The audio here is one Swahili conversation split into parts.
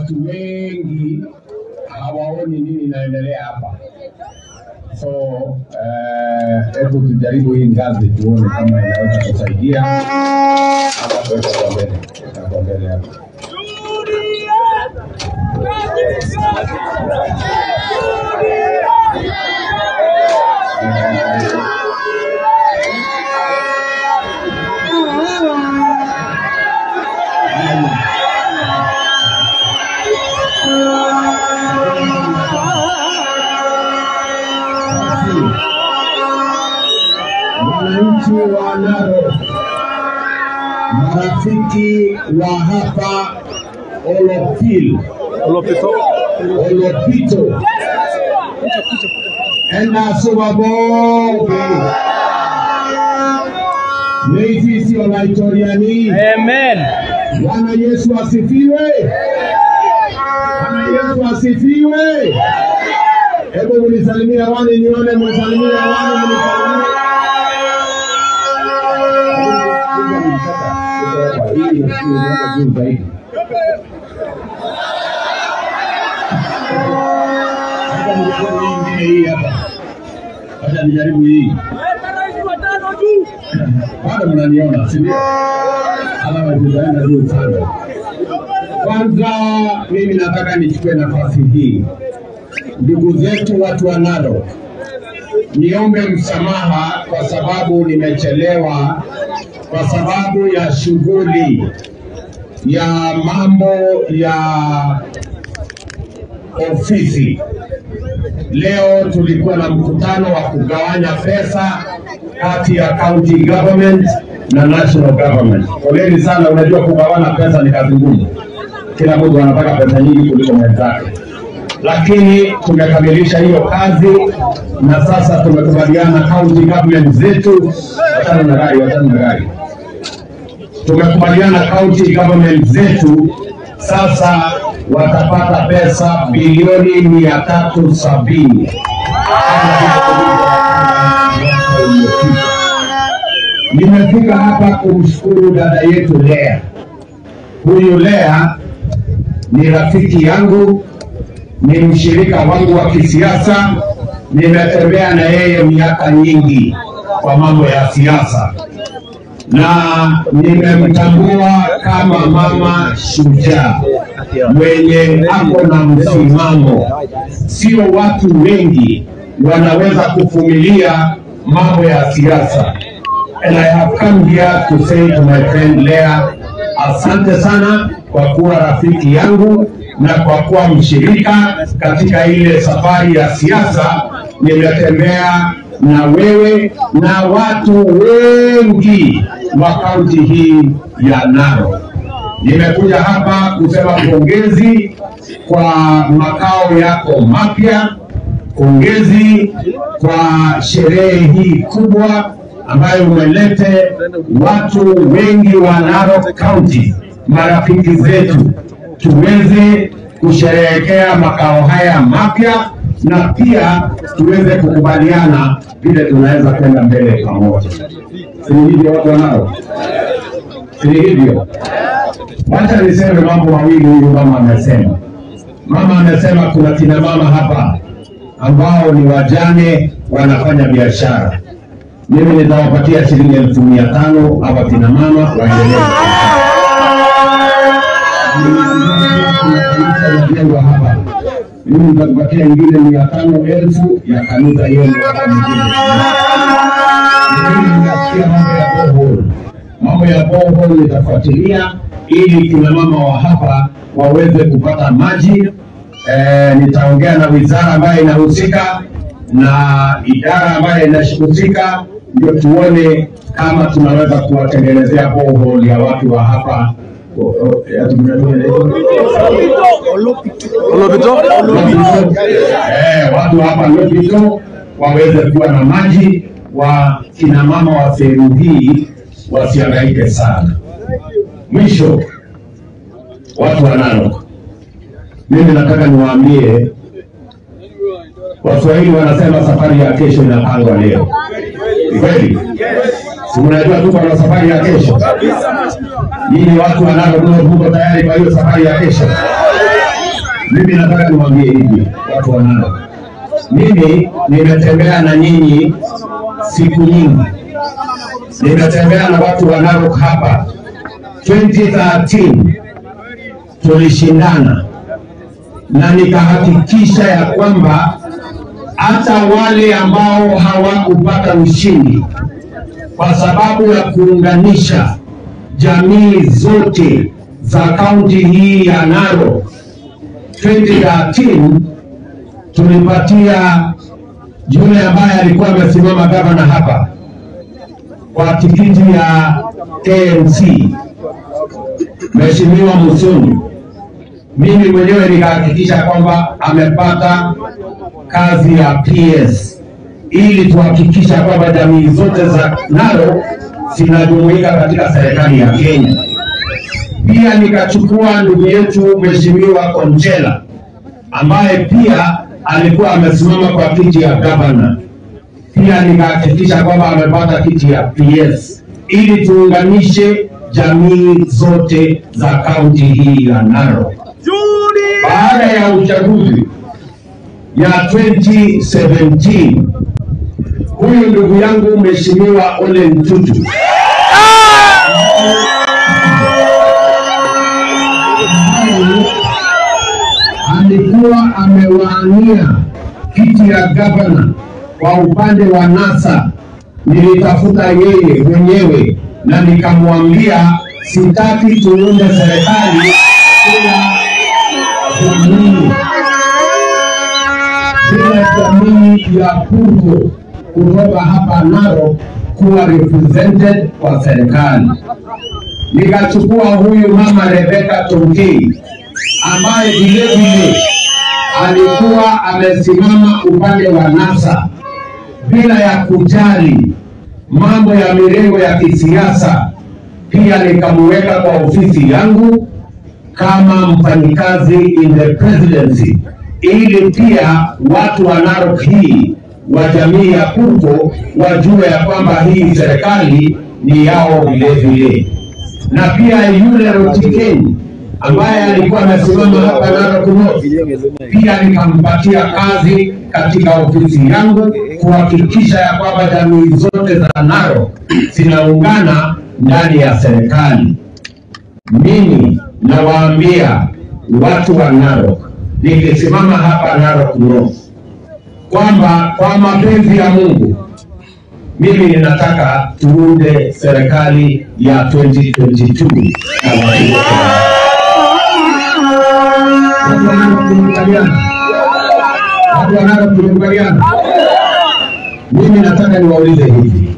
watu wengi hawaoni nini inaendelea hapa. So eh, hebu tujaribu hii ngazi tuone kama inaweza kusaidia ama tuweka kwa mbele, Weka kwa mbele hapa. Wananchi wa Narok, marafiki wa hapa Olopil, Olopito, enda Subabonge, Meizi sio Laitoriani. Amen. Bwana Yesu asifiwe. Bwana Yesu asifiwe. Hebu mnisalimie hewani nione, mnisalimie hewani, mnisalimie. Hii inaenda juu zaidi. Acha nijaribu hii ingine hii hapa. Acha nijaribu hii. Bado mnaniona, si ndio? Alama zitaenda juu sana. Kwanza mimi nataka nichukue nafasi hii, ndugu zetu watu wa Narok, niombe msamaha kwa sababu nimechelewa, kwa sababu ya shughuli ya mambo ya ofisi. Leo tulikuwa na mkutano wa kugawanya pesa kati ya county government na national government. Poleni sana, unajua kugawana pesa ni kazi ngumu, kila mtu anataka pesa nyingi kuliko mwenzake, lakini tumekamilisha hiyo kazi na sasa tumekubaliana county government zetu, wachana na gari, wachana na gari tumekubaliana county government zetu sasa watapata pesa bilioni mia tatu sabini Nimefika hapa kumshukuru dada yetu Lea. Huyu Lea ni rafiki yangu, ni mshirika wangu wa kisiasa, nimetembea na yeye miaka nyingi kwa mambo ya siasa na nimemtambua kama mama shujaa mwenye ako na msimamo. Sio watu wengi wanaweza kuvumilia mambo ya siasa. And I have come here to say to my friend Lea, asante sana kwa kuwa rafiki yangu na kwa kuwa mshirika katika ile safari ya siasa. Nimetembea na wewe na watu wengi wa kaunti hii ya Narok. Nimekuja hapa kusema pongezi kwa makao yako mapya, pongezi kwa sherehe hii kubwa ambayo umelete watu wengi wa Narok County, marafiki zetu, tuweze kusherehekea makao haya mapya na pia tuweze kukubaliana vile tunaweza kwenda mbele pamoja. Si hivyo watu wanao? Si hivyo? Wacha niseme mambo mawili huyu mama amesema. Mama amesema kuna kina mama hapa ambao ni wajane wanafanya biashara. Mimi nitawapatia shilingi elfu mia tano hawa kina mama waendelee. Kuna kanisa inajengwa hapa mimi nitakupatia ingine mia tano elfu ya kanisa yenu hapa mjini. Mimi ninasikia mambo ya borehole, mambo ya borehole nitafuatilia ili kina mama wa hapa waweze kupata maji. E, nitaongea na wizara ambayo inahusika na idara ambayo inahusika, ndio tuone kama tunaweza kuwatengenezea borehole ya watu wa hapa O- o- ya tumetoa inaitwa? Eh, watu hapa Lobito waweze kuwa na maji, wa kina mama wa sehemu hii wasihangaike sana. Mwisho, watu wa Narok, mimi nataka niwaambie, Waswahili wanasema safari ya kesho inapangwa leo. Ni kweli? Si mnajua tuko na safari ya kesho? Nyinyi watu wa Narok mko tayari kwa hiyo safari ya kesho? mimi nataka niwaambie hivi watu wa Narok, mimi nimetembea na nyinyi siku nyingi, nimetembea na watu wa Narok hapa 2013 tulishindana na nikahakikisha ya kwamba hata wale ambao hawakupata ushindi kwa sababu ya kuunganisha jamii zote za kaunti hii ya Narok 2013 tulipatia yule ambaye alikuwa amesimama gavana hapa kwa tikiti ya KMC Mheshimiwa Musoni, mimi mwenyewe nikahakikisha kwamba amepata kazi ya PS ili tuhakikisha kwamba jamii zote za Narok zinajumuika katika serikali ya Kenya. Pia nikachukua ndugu yetu Mheshimiwa Konchela ambaye pia alikuwa amesimama kwa kiti ya gavana, pia nikahakikisha kwamba amepata kiti ya PS ili tuunganishe jamii zote za kaunti hii ya Narok. Baada ya uchaguzi ya 2017 huyu ndugu yangu Mheshimiwa Ole Ntutu alikuwa amewania kiti ya gavana kwa upande wa NASA. Nilitafuta yeye mwenyewe na nikamwambia sitaki tuunde serikali bila jamii bila jamii ya Purko kutoka hapa Narok kuwa represented kwa serikali. Nikachukua huyu mama Rebecca Tonkei ambaye vilevile alikuwa amesimama upande wa NASA bila ya kujali mambo ya mirengo ya kisiasa. Pia nikamuweka kwa ofisi yangu kama mfanyikazi in the presidency, ili pia watu wa Narok hii wa jamii ya Purko wajue ya kwamba hii serikali ni yao vile vile, na pia yule Rotikeni ambaye alikuwa amesimama hapa Narok North, pia nikampatia kazi katika ofisi yangu kuhakikisha ya kwamba jamii zote za Narok zinaungana ndani ya serikali. Mimi nawaambia watu wa Narok, nikisimama hapa Narok North kwamba kwa mapenzi ya Mungu mimi ninataka tuunde serikali ya 2022 na watu wote. Watu wa Narok tumekubaliana, watu wa Narok tumekubaliana. Mimi nataka niwaulize hivi,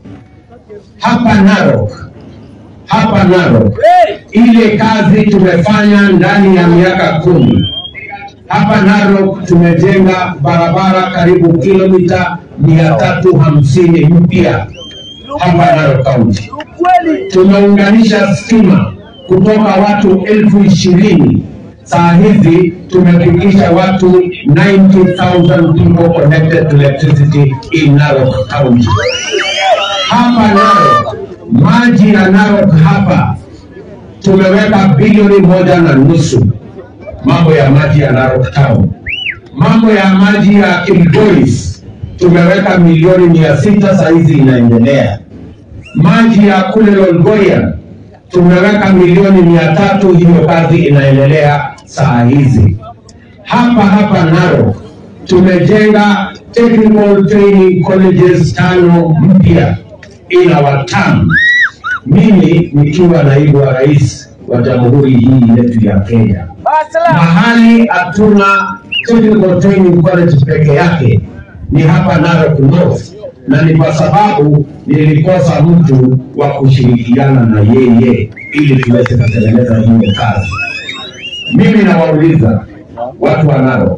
hapa Narok, hapa Narok, ile kazi tumefanya ndani ya miaka kumi hapa Narok tumejenga barabara karibu kilomita mia tatu hamsini mpya hapa Narok County. Tumeunganisha stima kutoka watu elfu ishirini saa hizi tumefikisha watu 90,000 people connected to electricity in Narok County. Hapa Narok, maji ya Narok hapa tumeweka bilioni moja na nusu mambo ya maji ya Narok Town. Mambo ya maji ya Kilgoris tumeweka milioni mia sita saa hizi inaendelea. Maji ya kule Lolgoria tumeweka milioni mia tatu hiyo kazi inaendelea saa hizi. Hapa hapa Narok tumejenga technical training colleges tano mpya ina watamu, mimi nikiwa naibu wa rais wa jamhuri hii yetu ya Kenya mahali hatuna technical training college peke yake ni hapa Narok North, na ni kwa sababu nilikosa mtu wa kushirikiana na yeye ili tuweze kutengeneza hiyo kazi. Mimi nawauliza watu wa Narok,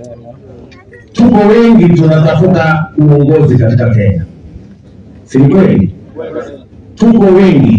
tuko wengi tunatafuta uongozi katika Kenya, si kweli? Tuko wengi,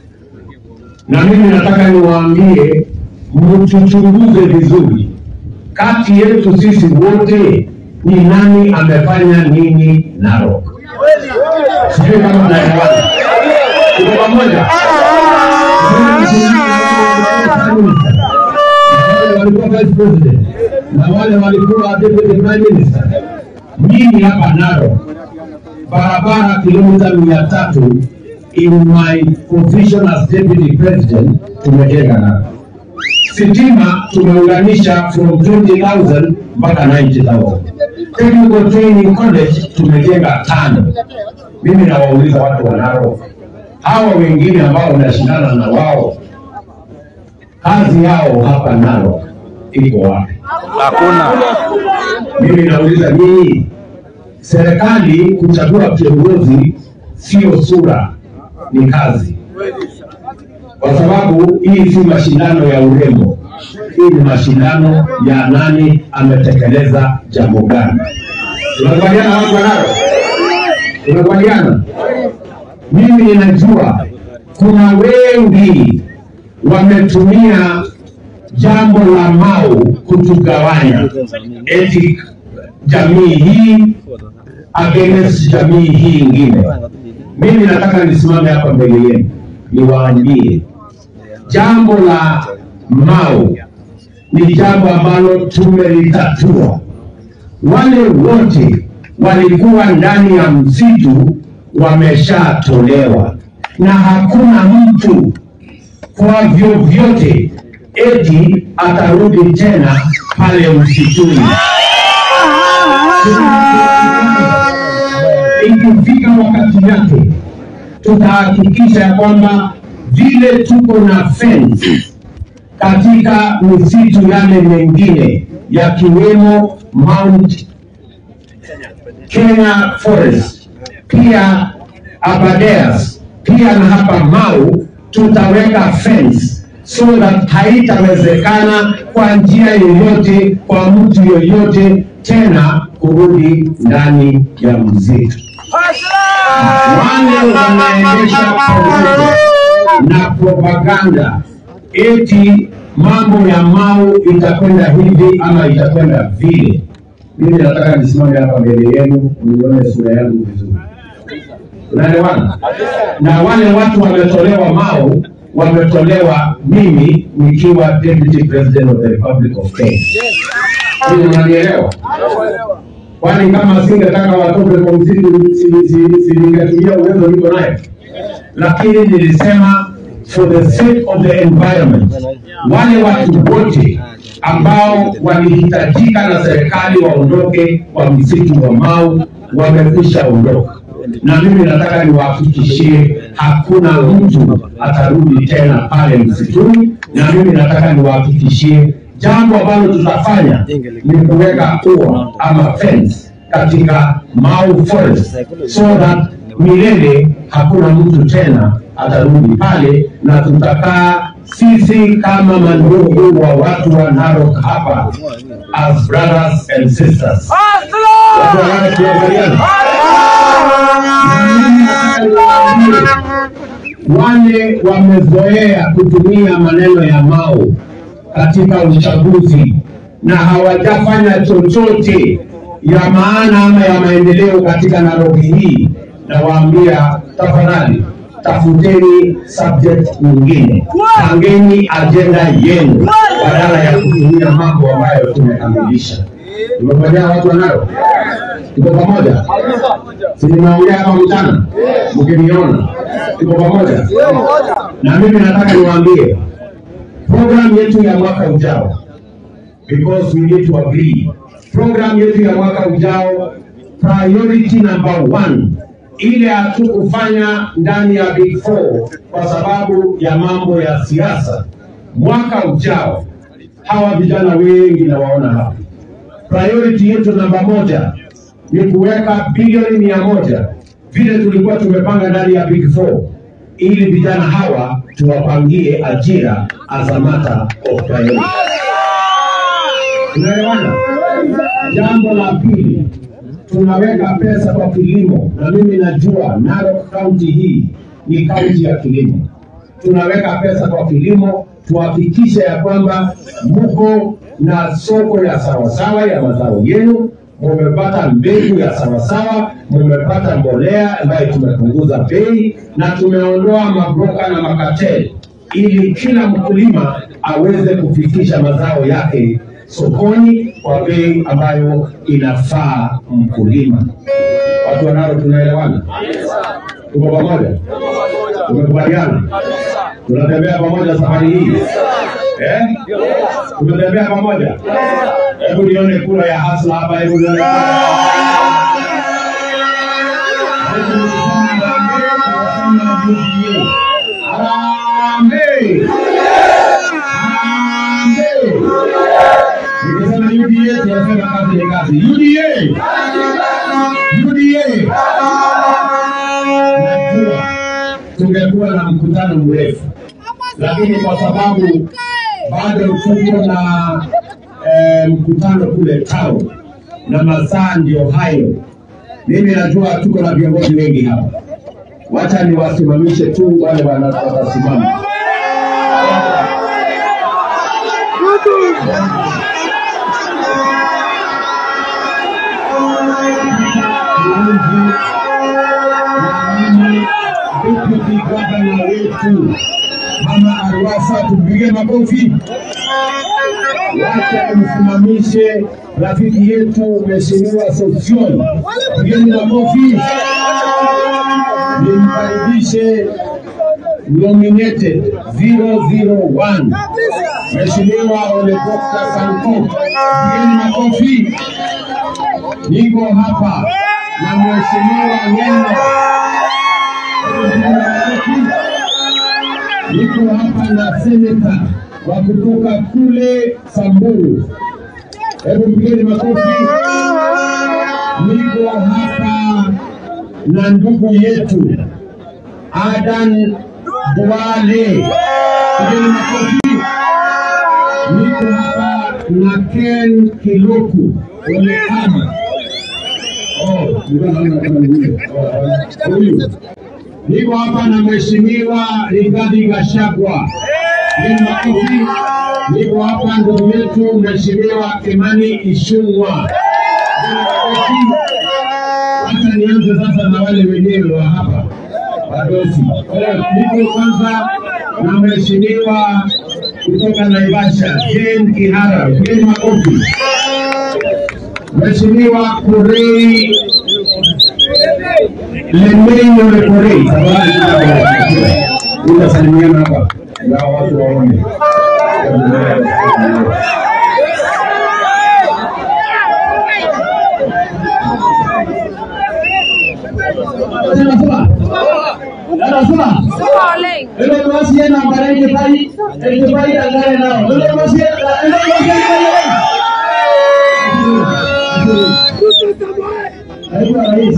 na mimi nataka niwaambie mtuchunguze vizuri, kati yetu sisi wote ni nani amefanya nini Narok. Sijui kama tunaelewana, tuko pamoja. Walikuwa vice president na wale walikuwa deputy prime minister. Mimi hapa Narok barabara kilomita mia tatu in my position as deputy president tumejenga Narok. Sitima tumeunganisha from 20,000 mpaka 90,000. Technical Training College tumejenga tano. Mimi nawauliza watu wa Narok, hawa wengine ambao wanashindana na wao, kazi yao hapa Narok iko wapi? Hakuna. Mimi nauliza nyinyi, serikali kuchagua kiongozi sio sura, ni kazi, kwa sababu hii si mashindano ya urembo. Hii ni mashindano ya nani ametekeleza jambo gani. Tunakubaliana watu wanalo? Tunakubaliana? Mimi ninajua kuna wengi wametumia jambo la Mau kutugawanya, eti jamii hii against jamii hii ingine. Mimi nataka nisimame hapa mbele yenu niwaambie jambo la Mau ni jambo ambalo tumelitatua. Wale wote walikuwa ndani ya msitu wameshatolewa, na hakuna mtu kwa vyovyote eti atarudi tena pale msituni. Ikifika wakati yake, tutahakikisha ya kwamba vile tuko na fence katika misitu yale mengine yakiwemo Mount Kenya Forest, pia Aberdares, pia na hapa Mau tutaweka fence so that haitawezekana kwa njia yoyote kwa mtu yoyote tena kurudi ndani ya msitu. Wale wanaendesha pamoja na propaganda eti mambo ya Mau itakwenda hivi ama itakwenda vile. Mimi nataka nisimame hapa mbele yenu nione sura yangu vizuri. Unaelewana? Na wale watu wametolewa Mau, wametolewa mimi nikiwa deputy president of the Republic of Kenya. Hivi unanielewa? Kwani kama singetaka watoke kwa msitu si- si- si ningetumia uwezo niko nayo, lakini nilisema for the sake of the environment, wale watu wote ambao walihitajika na serikali waondoke kwa msitu wa Mau wamekwisha ondoka, na mimi nataka niwahakikishie hakuna mtu atarudi tena pale msituni, na mimi nataka niwahakikishie jambo ambalo tutafanya ni kuweka ua ama fence katika Mau Forest so that milele hakuna mtu tena atarudi pale, na tutakaa sisi kama mandugu wa watu wa Narok hapa as brothers and sisters. Watu wa Narok tuangaliane. Wale wamezoea kutumia maneno ya Mau katika uchaguzi na hawajafanya chochote ya maana ama ya maendeleo katika Nairobi hii, na waambia tafadhali, tafuteni subject nyingine, pangeni ajenda yenu badala ya kutumia mambo ambayo tumekamilisha. Tumefanyia watu wanayo, tuko pamoja, si nimeongea hapa mchana mkiniona, tuko pamoja. Na mimi nataka niwaambie program yetu ya mwaka ujao because we need to agree. Program yetu ya mwaka ujao, priority number one, ile hatukufanya ndani ya Big Four kwa sababu ya mambo ya siasa. Mwaka ujao, hawa vijana wengi nawaona hapa, priority yetu namba moja ni kuweka bilioni mia moja vile tulikuwa tumepanga ndani ya Big Four ili vijana hawa tuwapangie ajira as a matter of priority. Tunaelewana? Jambo la pili, tunaweka pesa kwa kilimo, na mimi najua Narok County hii ni kaunti ya kilimo. Tunaweka pesa kwa kilimo, tuhakikishe ya kwamba mko na soko ya sawasawa ya mazao yenu, mumepata mbegu ya sawasawa, mumepata mbolea ambayo tumepunguza bei na tumeondoa mabroka na makateli ili kila mkulima aweze kufikisha mazao yake sokoni kwa bei ambayo inafaa mkulima. Watu wanalo, tunaelewana? Tuko pamoja? Tumekubaliana? Tunatembea pamoja safari hii eh? Tumetembea pamoja. Hebu nione kura ya hasla hapa, hebu nione kura ya Harambee! Harambee! Nikisema UDA tunasema kazi ni kazi. UDA! UDA! Najua tungekuwa na mkutano mrefu, lakini kwa sababu bado tuko na eh, mkutano kule town na masaa ndio hayo, mimi najua tuko na viongozi wengi hapa, wacha niwasimamishe tu wale wana- watasimama. Deputy Governor wetu Mama Arwasa, tupige makofi. Wacha tumsimamishe rafiki yetu Mheshimiwa Sossion, pigeni makofi. Nimkaribishe nominated 001 Mheshimiwa Ole Dr. Sanku, pigeni makofi. Niko hapa na Mheshimiwa Ngeno niko hapa na seneta wa kutoka kule Samburu. Hebu mpigeni makofi. Niko hapa na ndugu yetu Adan Duale, pigeni makofi. Niko hapa na Ken Kiloku Olekama. Oh, nilikuwa naona kama ni huyo. Oh, huyu niko hapa na mheshimiwa Rigathi Gachagua. Ni makofi. Niko hapa ndugu yetu mheshimiwa Kimani Ichung'wah. Ni makofi. Wacha nianze sasa na wale wenyewe wa hapa wadosi. Niko kwanza na mheshimiwa kutoka Naivasha Jane Kihara. Pigeni makofi. Mheshimiwa Kurei Lemeyo Lekorei, utasalimiana hapa na watu waone. Ele masih yang nampak ini tadi, ini tadi anggaran nao. Ele masih, ele masih Naibu Rais.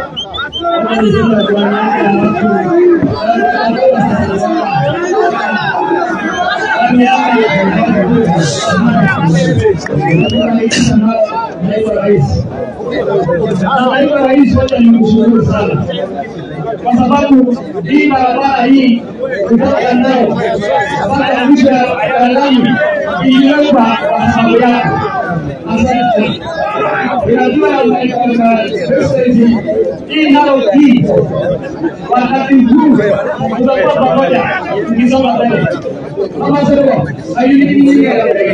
Naibu Rais. Naibu Rais, wacha nimshukuru sana kwa sababu hii barabara hii kutoka Ndao mpaka mwisho ya lami iliwekwa kwa sababu yako. Asante. Ninajua message hii nayo hii wakati huu tutakuwa pamoja tukisoma mbele. Kama sio ayuni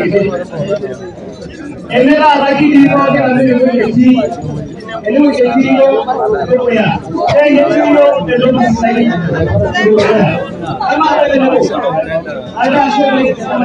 enera lakini kwa kila mimi kwenye hii eneo hilo kwa eneo hilo ndio msaidi kama hata ndio hata sio kama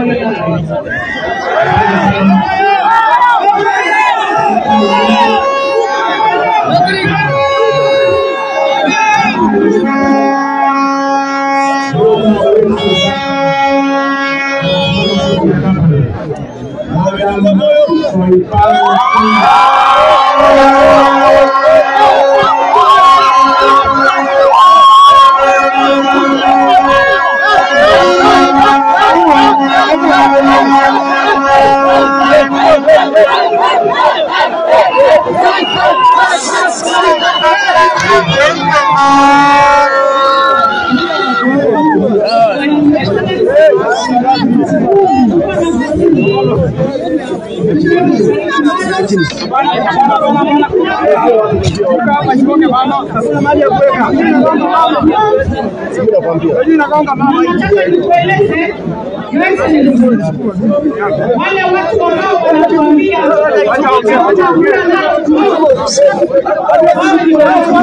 Nataka nikueleze Your Excellency, wale watu ambao wanatuambia hakuna nalo tumo, wao ndio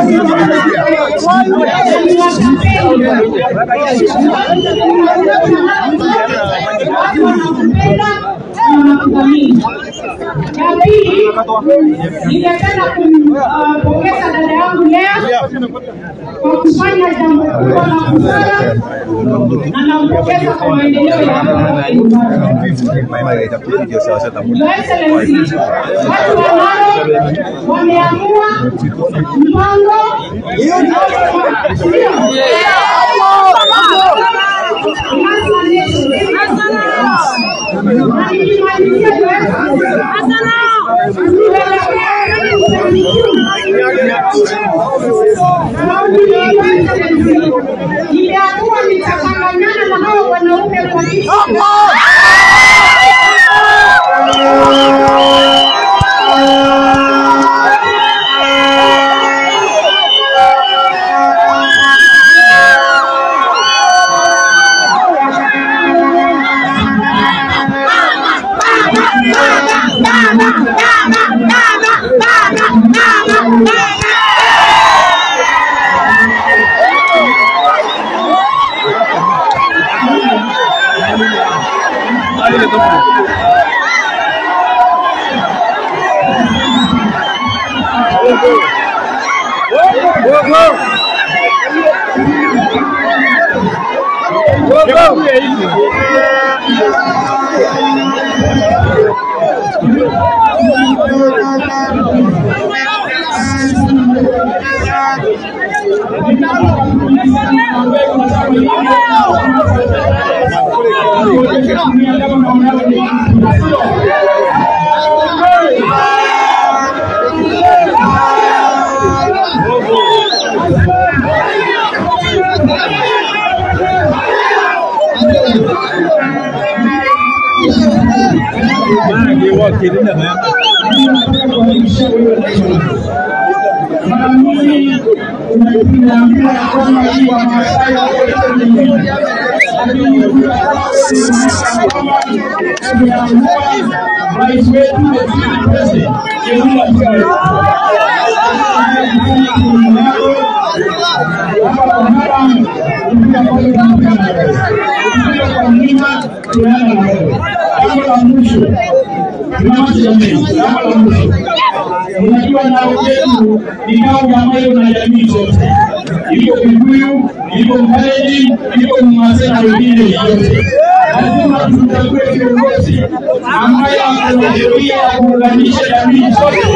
watu wanakupenda na wanakudhamini. Ya pili, ningependa kumpongeza dada yangu Lea kwa kufanya jambo kubwa la busara na nampongeza kwa maendeleo ya hapa nyumbani. Your Excellency, watu wa Narok wameamua mpango Imeamua nitachanganyana na hao wanaume kwa kiti. Rais wetu president Jambo la mwisho, unajua nao yetu ni kaunti ambayo na jamii zote, iko Kikuyu, iko Mkalenjin, iko Mmasai na wengine yote. Lazima tumchague kiongozi ambaye ana sheria ya kuunganisha jamii zote.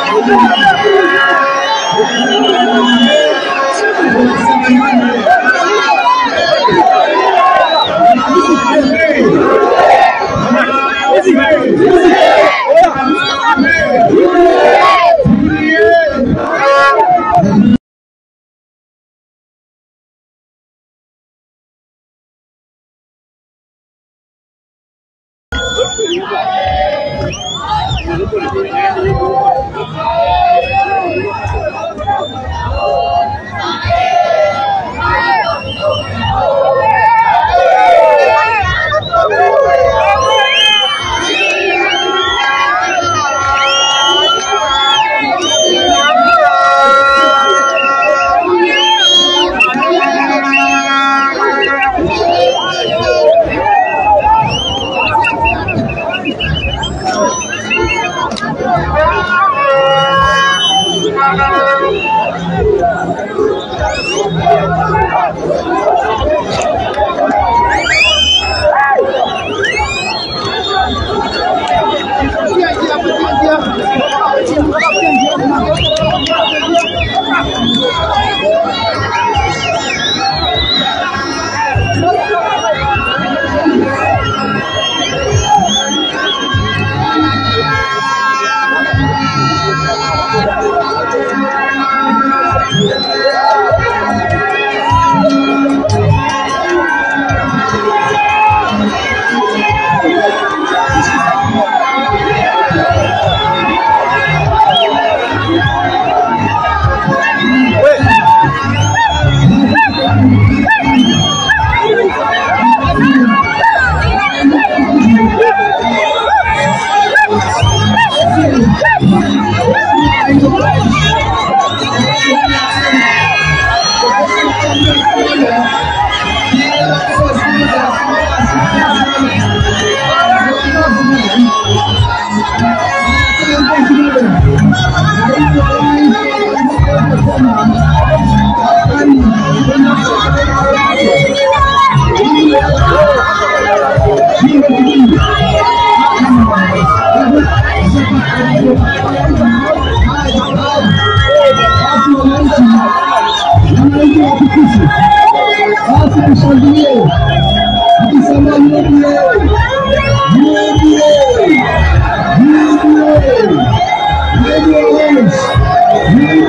Basi tushangilie tukisema UDA, UDA, UDA,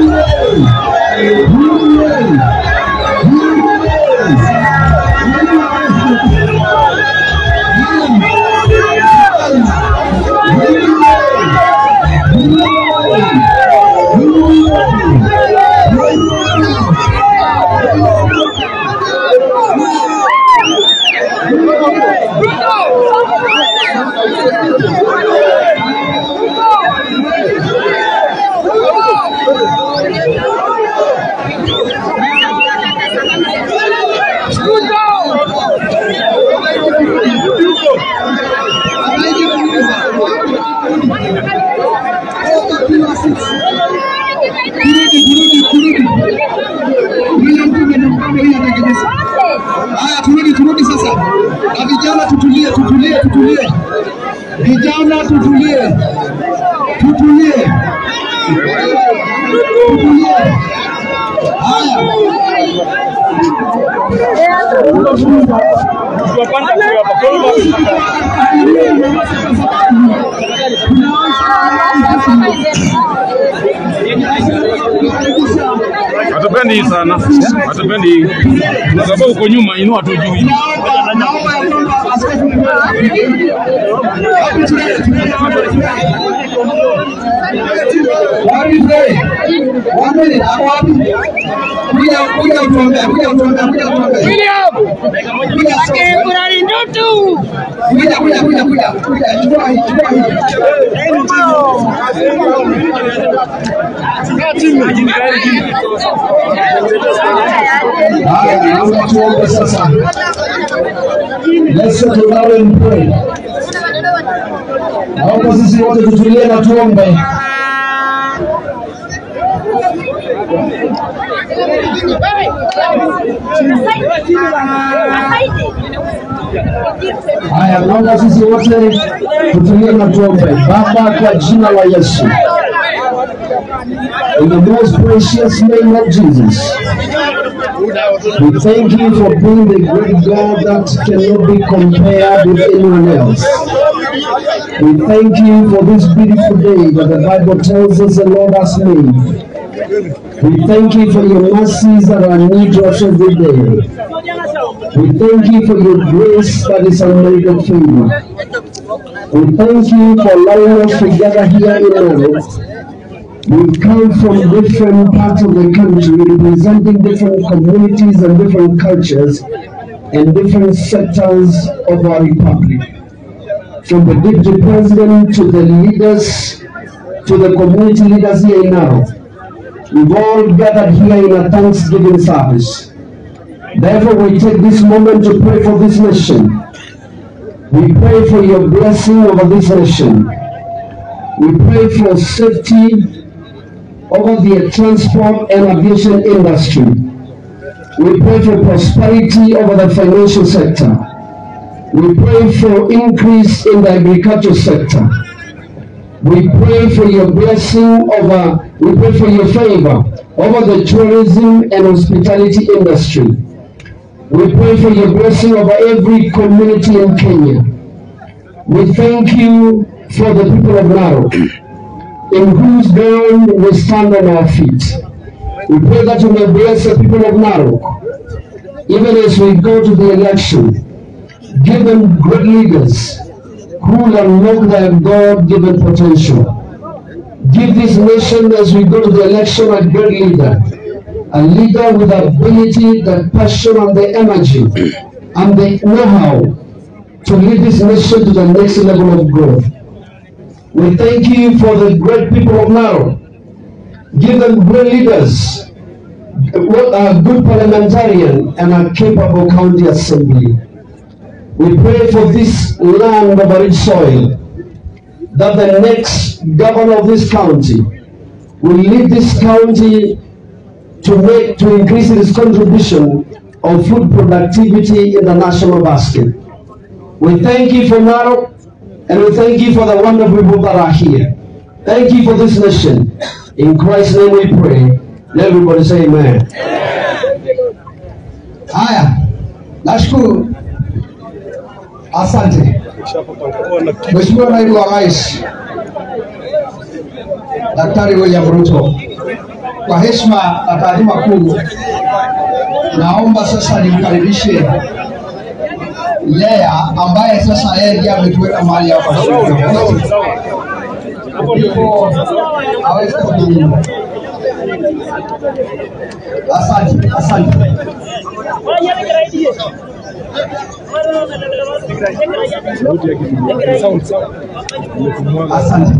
Haya, turudi turudi sasa, na vijana tutulie, tutulie, tutulie, vijana tutulie, tutulie, tutulie. Haya, Hatupendi hii sana, hatupendi hii kwa sababu uko nyuma, inua tu juu. naomba naomba ya kwamba askofu mkuu Hebu tulie, tulie, Wapi mzee? Wapi? Hapo wapi? Kuja kuja utuombee, kuja utuombee, kuja utuombee. Kuja askofu. Kuja kuja kuja kuja kuja chukua hii chukua hii. Haya, naomba tuombe sasa. Let's settle down and pray. Naomba sisi wote tutulie na tuombe. Haya, naomba sisi wote tutulie na tuombe. Baba, kwa jina la Yesu, In the most precious name of Jesus, we thank you for being the great God that cannot be compared with anyone else. We thank you for this beautiful day that the Bible tells us the Lord has made. We thank you for your mercies that are new to us every day. We thank you for your grace that is unmerited favor. We thank you for allowing us to gather here in Naro. We come from different parts of the country representing different communities and different cultures and different sectors of our republic. From the deputy president to the leaders, to the community leaders here in Naro. We've all gathered here in a Thanksgiving service. Therefore, we take this moment to pray for this nation. We pray for your blessing over this nation. We pray for safety over the transport and aviation industry. We pray for prosperity over the financial sector. We pray for increase in the agriculture sector. We pray for your blessing over, we pray for your favor over the tourism and hospitality industry. We pray for your blessing over every community in Kenya. We thank you for the people of Narok, in whose ground we stand on our feet. We pray that you may bless the people of Narok, even as we go to the election. Give them great leaders who will unlock their God-given potential. Give this nation, as we go to the election, a great leader a leader with the ability, the passion, and the energy, and the know-how to lead this nation to the next level of growth. We thank you for the great people of Naro. Give them great leaders, a good parliamentarian, and a capable county assembly. We pray for this land of a rich soil, that the next governor of this county will lead this county to make to increase its contribution of food productivity in the national basket. We thank you for Narok and we thank you for the wonderful people that are here. Thank you for this nation. In Christ's name we pray. Let everybody say amen. Haya, nashukuru, asante Mheshimiwa Naibu wa Rais Daktari William Ruto, kwa heshima na taadhima kuu, naomba sasa nimkaribishe Lea ambaye sasa yeye ndiye ametuweka mahali hapa ndipo aweze kujibu. Asante, asante. Asante.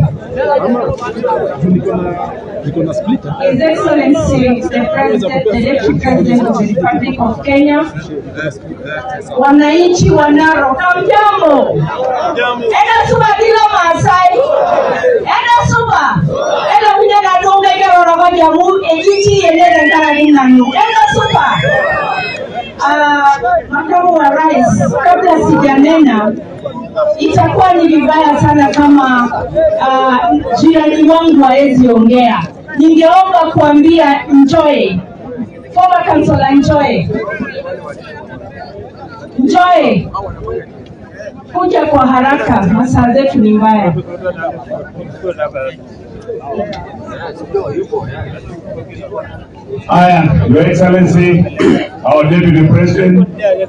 His Excellency, the President, the Deputy President of the Republic of Kenya, wananchi wa Narok, hamjambo? Ena suba kila Maasai, ena suba, ena kuja na tunga ile rorogo jamu, ejiti yende ndara lina nu, ena suba. Ah, makamu wa rais, kabla sijanena, itakuwa ni vibaya sana kama uh, jirani wangu hawezi ongea. Ningeomba kuambia Njoe, former councillor Njoe, Njoe, kuja kwa haraka, masaa zetu ni mbaya. Aya, Your Excellency, our Deputy President,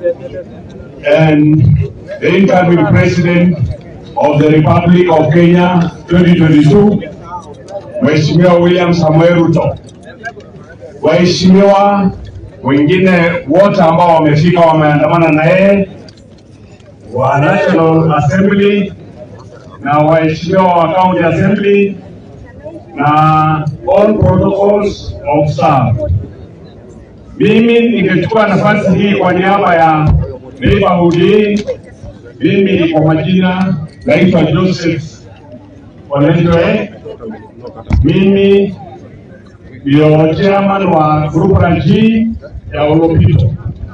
and the incoming President of the Republic of Kenya 2022, Mheshimiwa William Samuel Ruto, waheshimiwa wengine wote ambao wamefika wameandamana na yeye wa National Assembly na waheshimiwa wa County Assembly na all protocols of staff. Mimi ningechukua nafasi hii kwa niaba ya neighborhood hii. Mimi kwa majina naitwa Joseph Olendoe. Mimi ndio chairman wa group la G ya Olopito,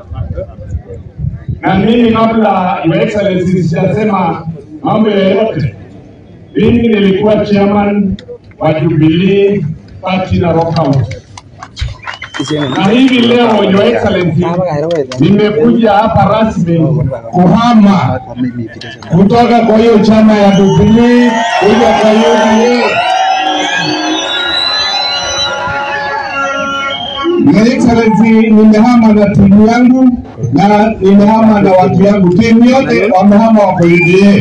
na mimi kabla Your Excellency sijasema mambo yoyote, mimi nilikuwa chairman wa Jubilee party Narok County. Na hivi leo Your Excellency, nimekuja hapa rasmi kuhama kutoka kwa hiyo chama ya Jubilee kuja kwa UDA. Your Excellency, nimehama na timu yangu na nimehama na watu yangu, timu yote wamehama wako UDA.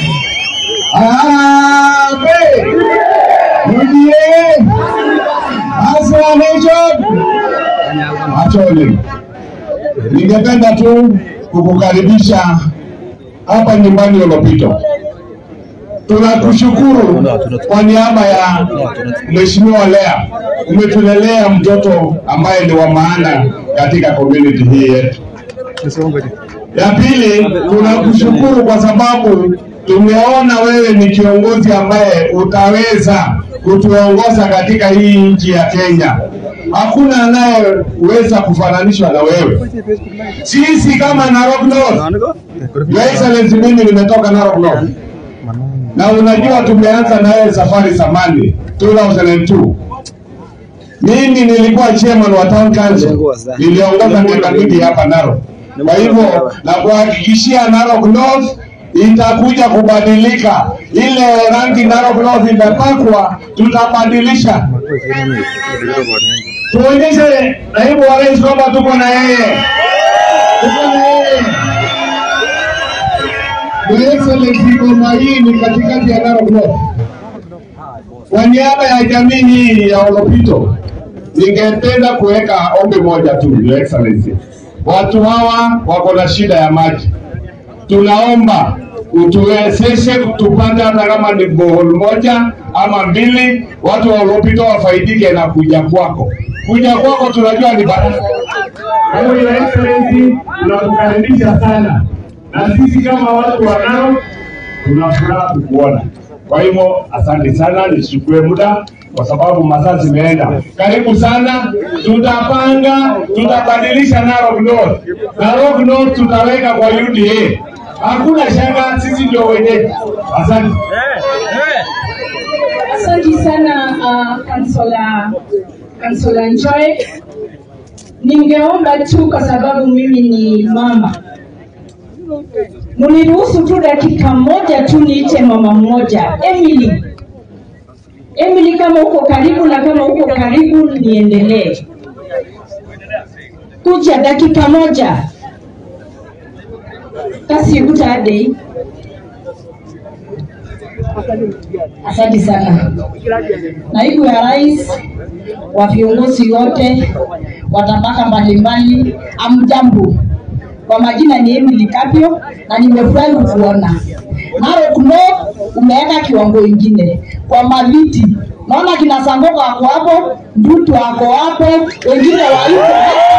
Harambee! UDA! Hasra Nation! Achole, ningependa tu kukukaribisha hapa nyumbani Olopito. Tunakushukuru kwa niaba ya Mheshimiwa Lea, umetulelea mtoto ambaye ni wa maana katika community hii yetu. Ya pili, tunakushukuru kwa sababu tumeona wewe ni kiongozi ambaye utaweza kutuongoza katika hii nchi ya Kenya. Hakuna anayeweza kufananishwa na wewe. Sisi kama Narok North, Your Excellency, mimi nimetoka Narok North na unajua tumeanza na wewe safari zamani 2002 mimi nilikuwa chairman wa town council, niliongoza miaka mingi hapa Narok. Kwa hivyo na kuhakikishia Narok North itakuja kubadilika. Ile rangi Narok North imepakwa, tutabadilisha. Tuonyeshe naibu wa rais kwamba tuko na yeye, tuko na yeye. Your Excellency, ngoma hii ni katikati ya Narok North. Kwa niaba ya jamii hii ya Olopito, ningependa kuweka ombi moja tu, Your Excellency. Watu hawa wako na shida ya maji, tunaomba utuwezeshe tupate hata kama ni bohol moja ama mbili, watu wa Olopito wafaidike na kuja kwako. Kuja kwako tunajua ni baraka. Kwa hiyo Your Excellency, tunakukaribisha sana, na sisi kama watu wa Narok tuna furaha kukuona. Kwa hivyo asante sana, nisichukue muda kwa sababu masaa zimeenda. Karibu sana, tutapanga, tutabadilisha Narok North. Narok North tutaweka kwa UDA. Hakuna shaka, sisi ndio wenyeji. Asante. Asante sana uh, Kansola Kansola Njoe. Ningeomba tu kwa sababu mimi ni mama, mniruhusu tu dakika moja tu niite mama mmoja, Emily. Emily, kama uko karibu na kama uko karibu, niendelee kuja dakika moja. Kasi utadei. Asante sana. Naibu ya rais wa viongozi wote wa tabaka mbalimbali, amjambo. Kwa majina ni Emily Kapio na nimefurahi kukuona. Narok North umeweka kiwango ingine kwa maviti, naona kina Sangoka wako hapo, Ndutu wako hapo, wengine waiko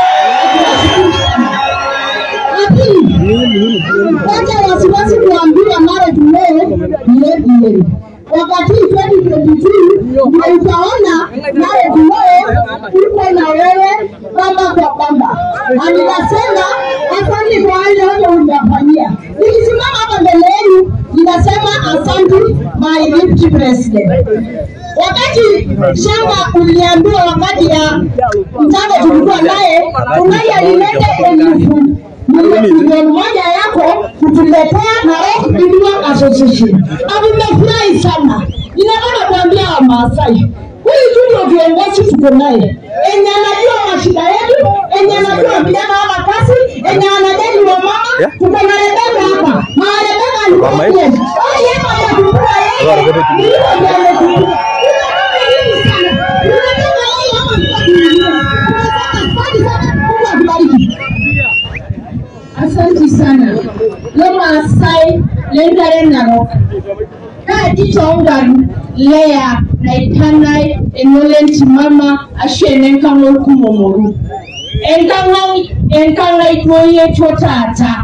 Wacha wasiwasi kuambiwa Narok North ni ADA. Wakati 2022 ndio utaona Narok North uko na wewe bamba kwa bamba, na ninasema asante kwa wale wote uliyafanyia. Nikisimama hapa mbele yenu ninasema asante my deputy president. Wakati shamba uliambiwa wakati ya mchango tulikuwa naye, unaye alileta elfu milioni moja yako kutuletea Narok Indian Association, na nimefurahi sana. Ninataka kuambia Wamaasai, huyu tu ndio viongozi tuko naye, enye anajua mashida yetu, enye anajua vijana wana kazi, enye anajali wa mama. Tuko na Rebeka hapa, na Rebeka alikuwa yes. Oh, yeye ametupa yeye, ndio ndio ametupa. Tunataka hivi sana, tunataka yeye hapa tukakimbia. Tunataka asante sana, Mungu akubariki. Asante sana. Lomaasai lengare Narok. Kaa kitongaru leya naitanai enolen timama ashu enenkang'o kumomoru. Enkang'ai enkang'ai duo yetuo taata.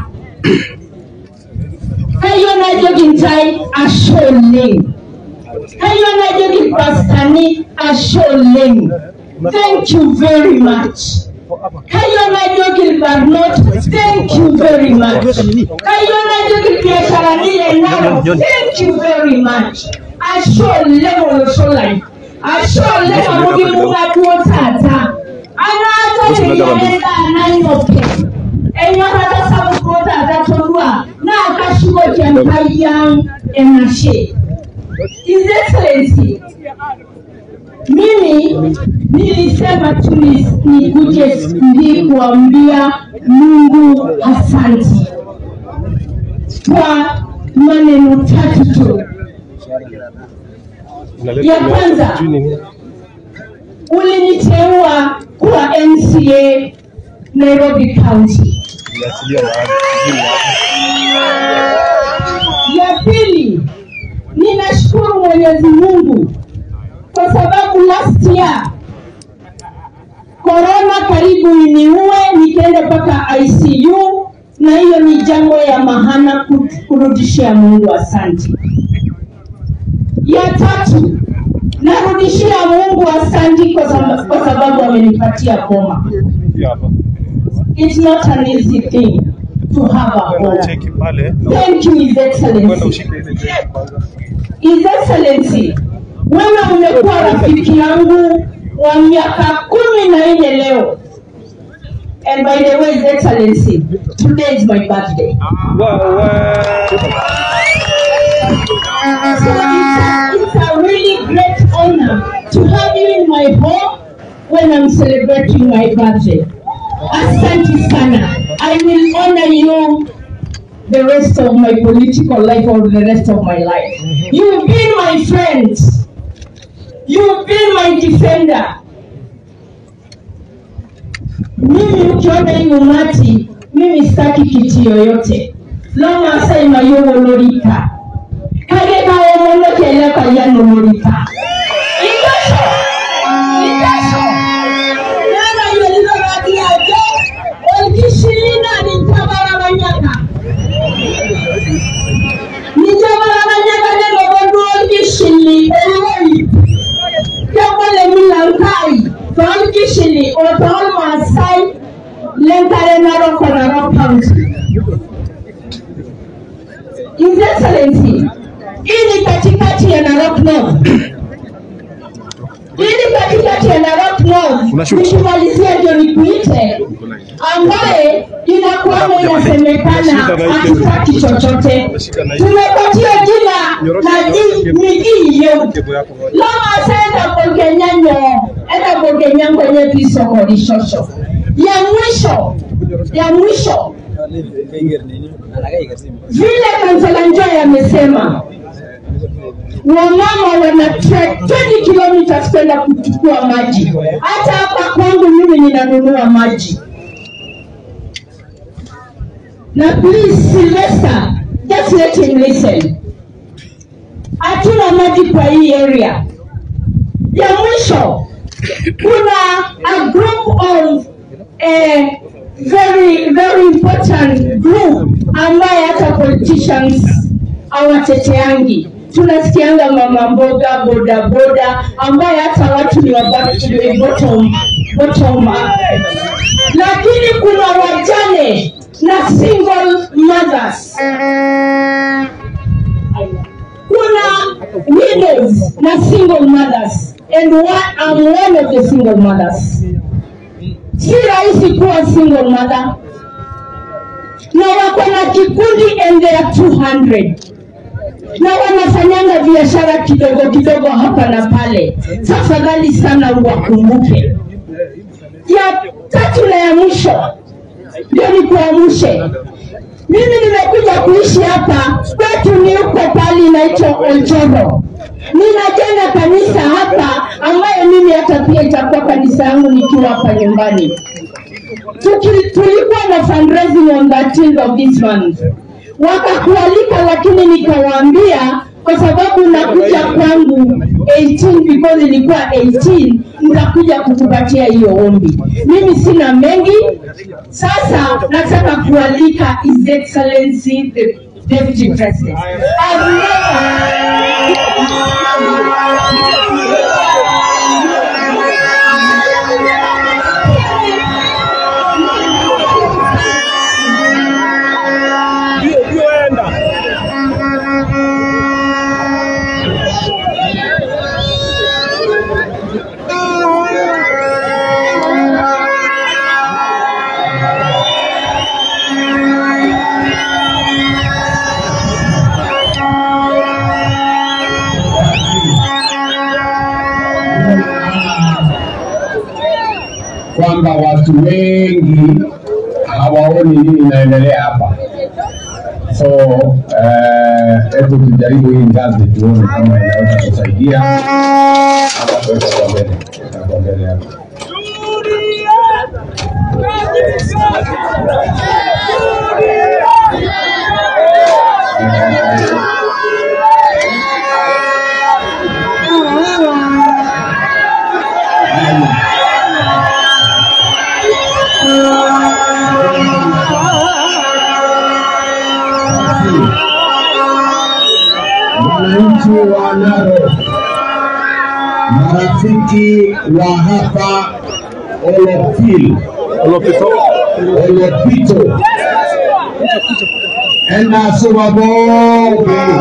Kayieu najoki ntai ashe oleng. Kayieu najoki irpastani ashe oleng. Thank you very much. Kayieu najoki irbarnot thank you very much. Kayieu najoki irbiasharani le Narok thank you very much. Ashe oleng olosho lai. asholeka mugimugaduo tata anaatoleyaenda nanyoke enyorata sabukuo tata tolua nakashugo jampaiyan enashe His Excellency, mimi nilisema tu ni- nikuje siku hii kuambia Mungu asanti kwa maneno tatu tu. Ya kwanza, uliniteua kuwa MCA Nairobi County. Ya pili, ninashukuru Mwenyezi Mungu kwa sababu last year korona karibu iniue, nikaenda mpaka ICU, na hiyo ni jambo ya mahana ku- kurudishia Mungu asante. Ya tatu, narudishia Mungu asante kwa sababu, kwa sababu amenipatia boma. It's not an easy thing to have a boma. Thank you, His Excellency. His Excellency, wewe umekuwa rafiki yangu wa miaka kumi na nne leo. And by the way, His Excellency, today is my birthday. So it's, it's a really great honor to have you in my home when I'm celebrating my birthday. Asante sana. I will honor you the rest of my political life or the rest of my life. You've been my friend. You've been my defender. Mimi ukiona hii umati, mimi sitaki kiti yoyote. Loma asai mayogo lorika. Kage kawo mono kele kayano lorika. Ikasho. Ikasho. Yana yelilo radi ajo. Olkishilina ni tabara manyaka. Nijabarabanyaka neno boduol gishili eloi. Jabole milankai. Tol gishili o tol masai. Lenkare naro konaro county. His Excellency, hii ni katikati ya Narok North. Hii ni katikati ya Narok North. Nikimalizia ndio nikuite ambaye inakuwamo inasemekana hatutaki chochote. Tumepatia jina na ji- ni hiyo lama asenda bolgenyanyo enda bolgenyango nye pisoko lishosho ya mwisho ya mwisho vile kansela Njoya amesema wamama wana trek 20 kilometers kwenda kuchukua maji. Hata hapa kwangu mimi ninanunua maji. Na please Sylvester, just let him listen. Hatuna maji kwa hii area. Ya mwisho kuna a group of eh, very very important group ambaye hata politicians hawateteangi. Tunasikianga mama mboga, boda boda, ambaye hata watu ni wa bottom, bottom, bottom up. Lakini kuna wajane na single mothers kuna widows na single mothers and one, I'm one of the single mothers. Si rahisi kuwa single mother na wako na kikundi and they are 200 na wanafanyanga biashara kidogo kidogo hapa na pale. Tafadhali sana uwakumbuke. Ya tatu na ya mwisho ndio nikuamshe mimi nimekuja kuishi hapa kwetu ni huko pali inaitwa Oljoro. Ninajenga kanisa hapa ambayo mimi hata pia itakuwa kanisa yangu nikiwa hapa nyumbani. Tuki, tulikuwa na fundraising on 13th of this month, wakakualika, lakini nikawaambia kwa sababu nakuja kwangu 18 because ilikuwa 18 nitakuja kukupatia hiyo ombi. Mimi sina mengi, sasa nataka kualika His Excellency the Deputy President. I've never kwamba watu wengi hawaoni nini inaendelea hapa. So eh, hebu tujaribu hii ngazi tuone kama inaweza kusaidia ama tuweze kwa mbele kwa mbele hapa. Wananchi wa Narok, marafiki wa hapa Olopil, Olopito, enasuwaboge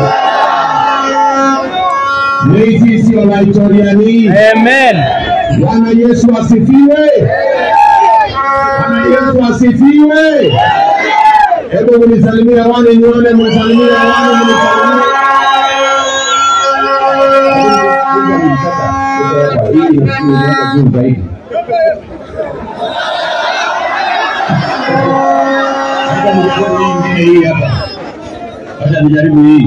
neisisi olaitoriani. Amen. Bwana Yesu asifiwe. Bwana Yesu asifiwe. Hebu mnisalimie wani nione, mnisalimie wani, mnisalimie. Hii ni juu zaidi. Acha nijaribu hii ingine hii hapa. Acha nijaribu hii.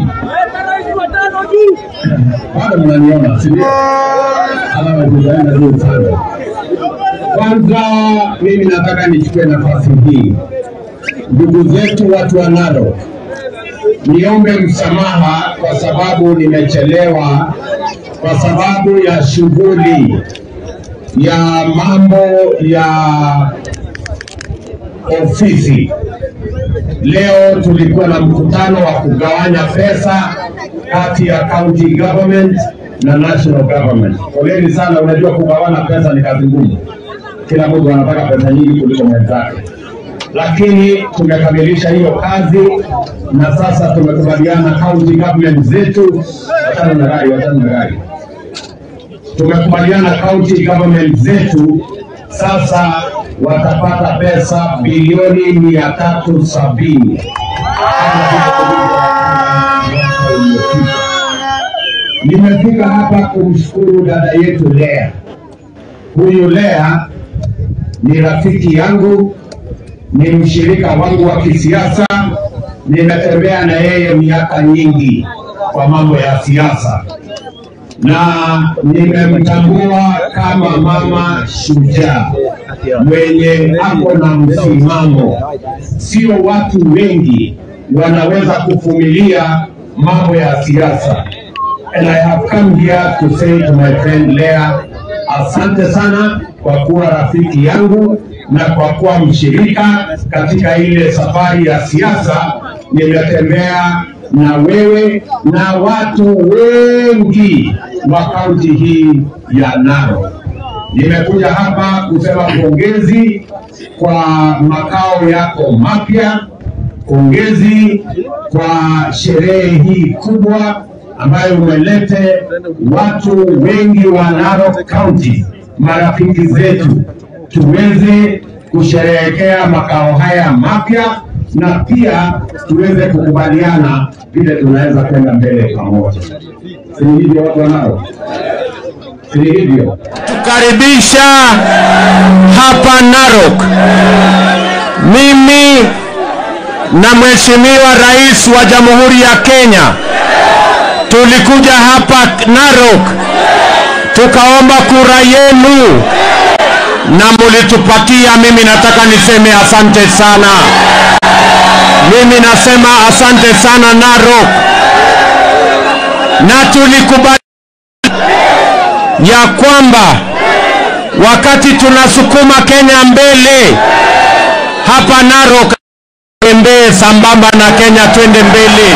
Bado mnaniona, si ndio? Alama zitaenda juu sana. Kwanza mimi nataka nichukue nafasi hii, ndugu zetu watu wa Narok, niombe msamaha kwa sababu nimechelewa, kwa sababu ya shughuli ya mambo ya ofisi. Leo tulikuwa na mkutano wa kugawanya pesa kati ya county government na national government. Poleni sana, unajua kugawana pesa ni kazi ngumu, kila mtu anataka pesa nyingi kuliko mwenzake, lakini tumekamilisha hiyo kazi na sasa tumekubaliana county government zetu, wachana na gari, wachana na gari tumekubaliana county government zetu sasa watapata pesa bilioni mia tatu sabini Nimefika hapa kumshukuru dada yetu Lea. Huyu Lea ni rafiki yangu, ni mshirika wangu wa kisiasa, nimetembea na yeye miaka nyingi kwa mambo ya siasa na nimemtambua kama mama shujaa mwenye ako na msimamo. Sio watu wengi wanaweza kuvumilia mambo ya siasa. And I have come here to say to my friend Lea, asante sana kwa kuwa rafiki yangu na kwa kuwa mshirika katika ile safari ya siasa. Nimetembea na wewe na watu wengi wa kaunti hii ya Narok. Nimekuja hapa kusema pongezi kwa makao yako mapya, pongezi kwa sherehe hii kubwa ambayo umelete watu wengi wa Narok County, marafiki zetu, tuweze kusherehekea makao haya mapya na pia tuweze kukubaliana vile tunaweza kwenda mbele pamoja. Si hivyo watu wa Narok? Si hivyo? Karibisha hapa Narok. Mimi na Mheshimiwa Rais wa Jamhuri ya Kenya tulikuja hapa Narok tukaomba kura yenu na mulitupatia. Mimi nataka niseme asante sana. Mimi nasema asante sana Narok, na tulikubali ya kwamba wakati tunasukuma Kenya mbele hapa Narok, tembee sambamba na Kenya, twende mbele.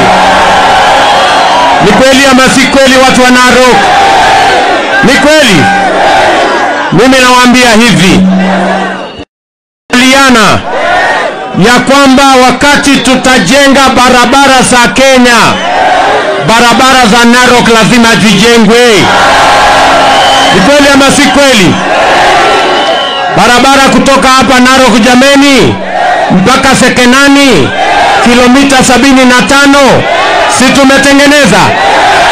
Ni kweli ama si kweli, watu wa Narok? Ni kweli. Mimi nawaambia hivi, liana ya kwamba wakati tutajenga barabara za Kenya, barabara za Narok lazima zijengwe. Ni kweli ama si kweli? Barabara kutoka hapa Narok jameni mpaka Sekenani kilomita sabini na tano si tumetengeneza?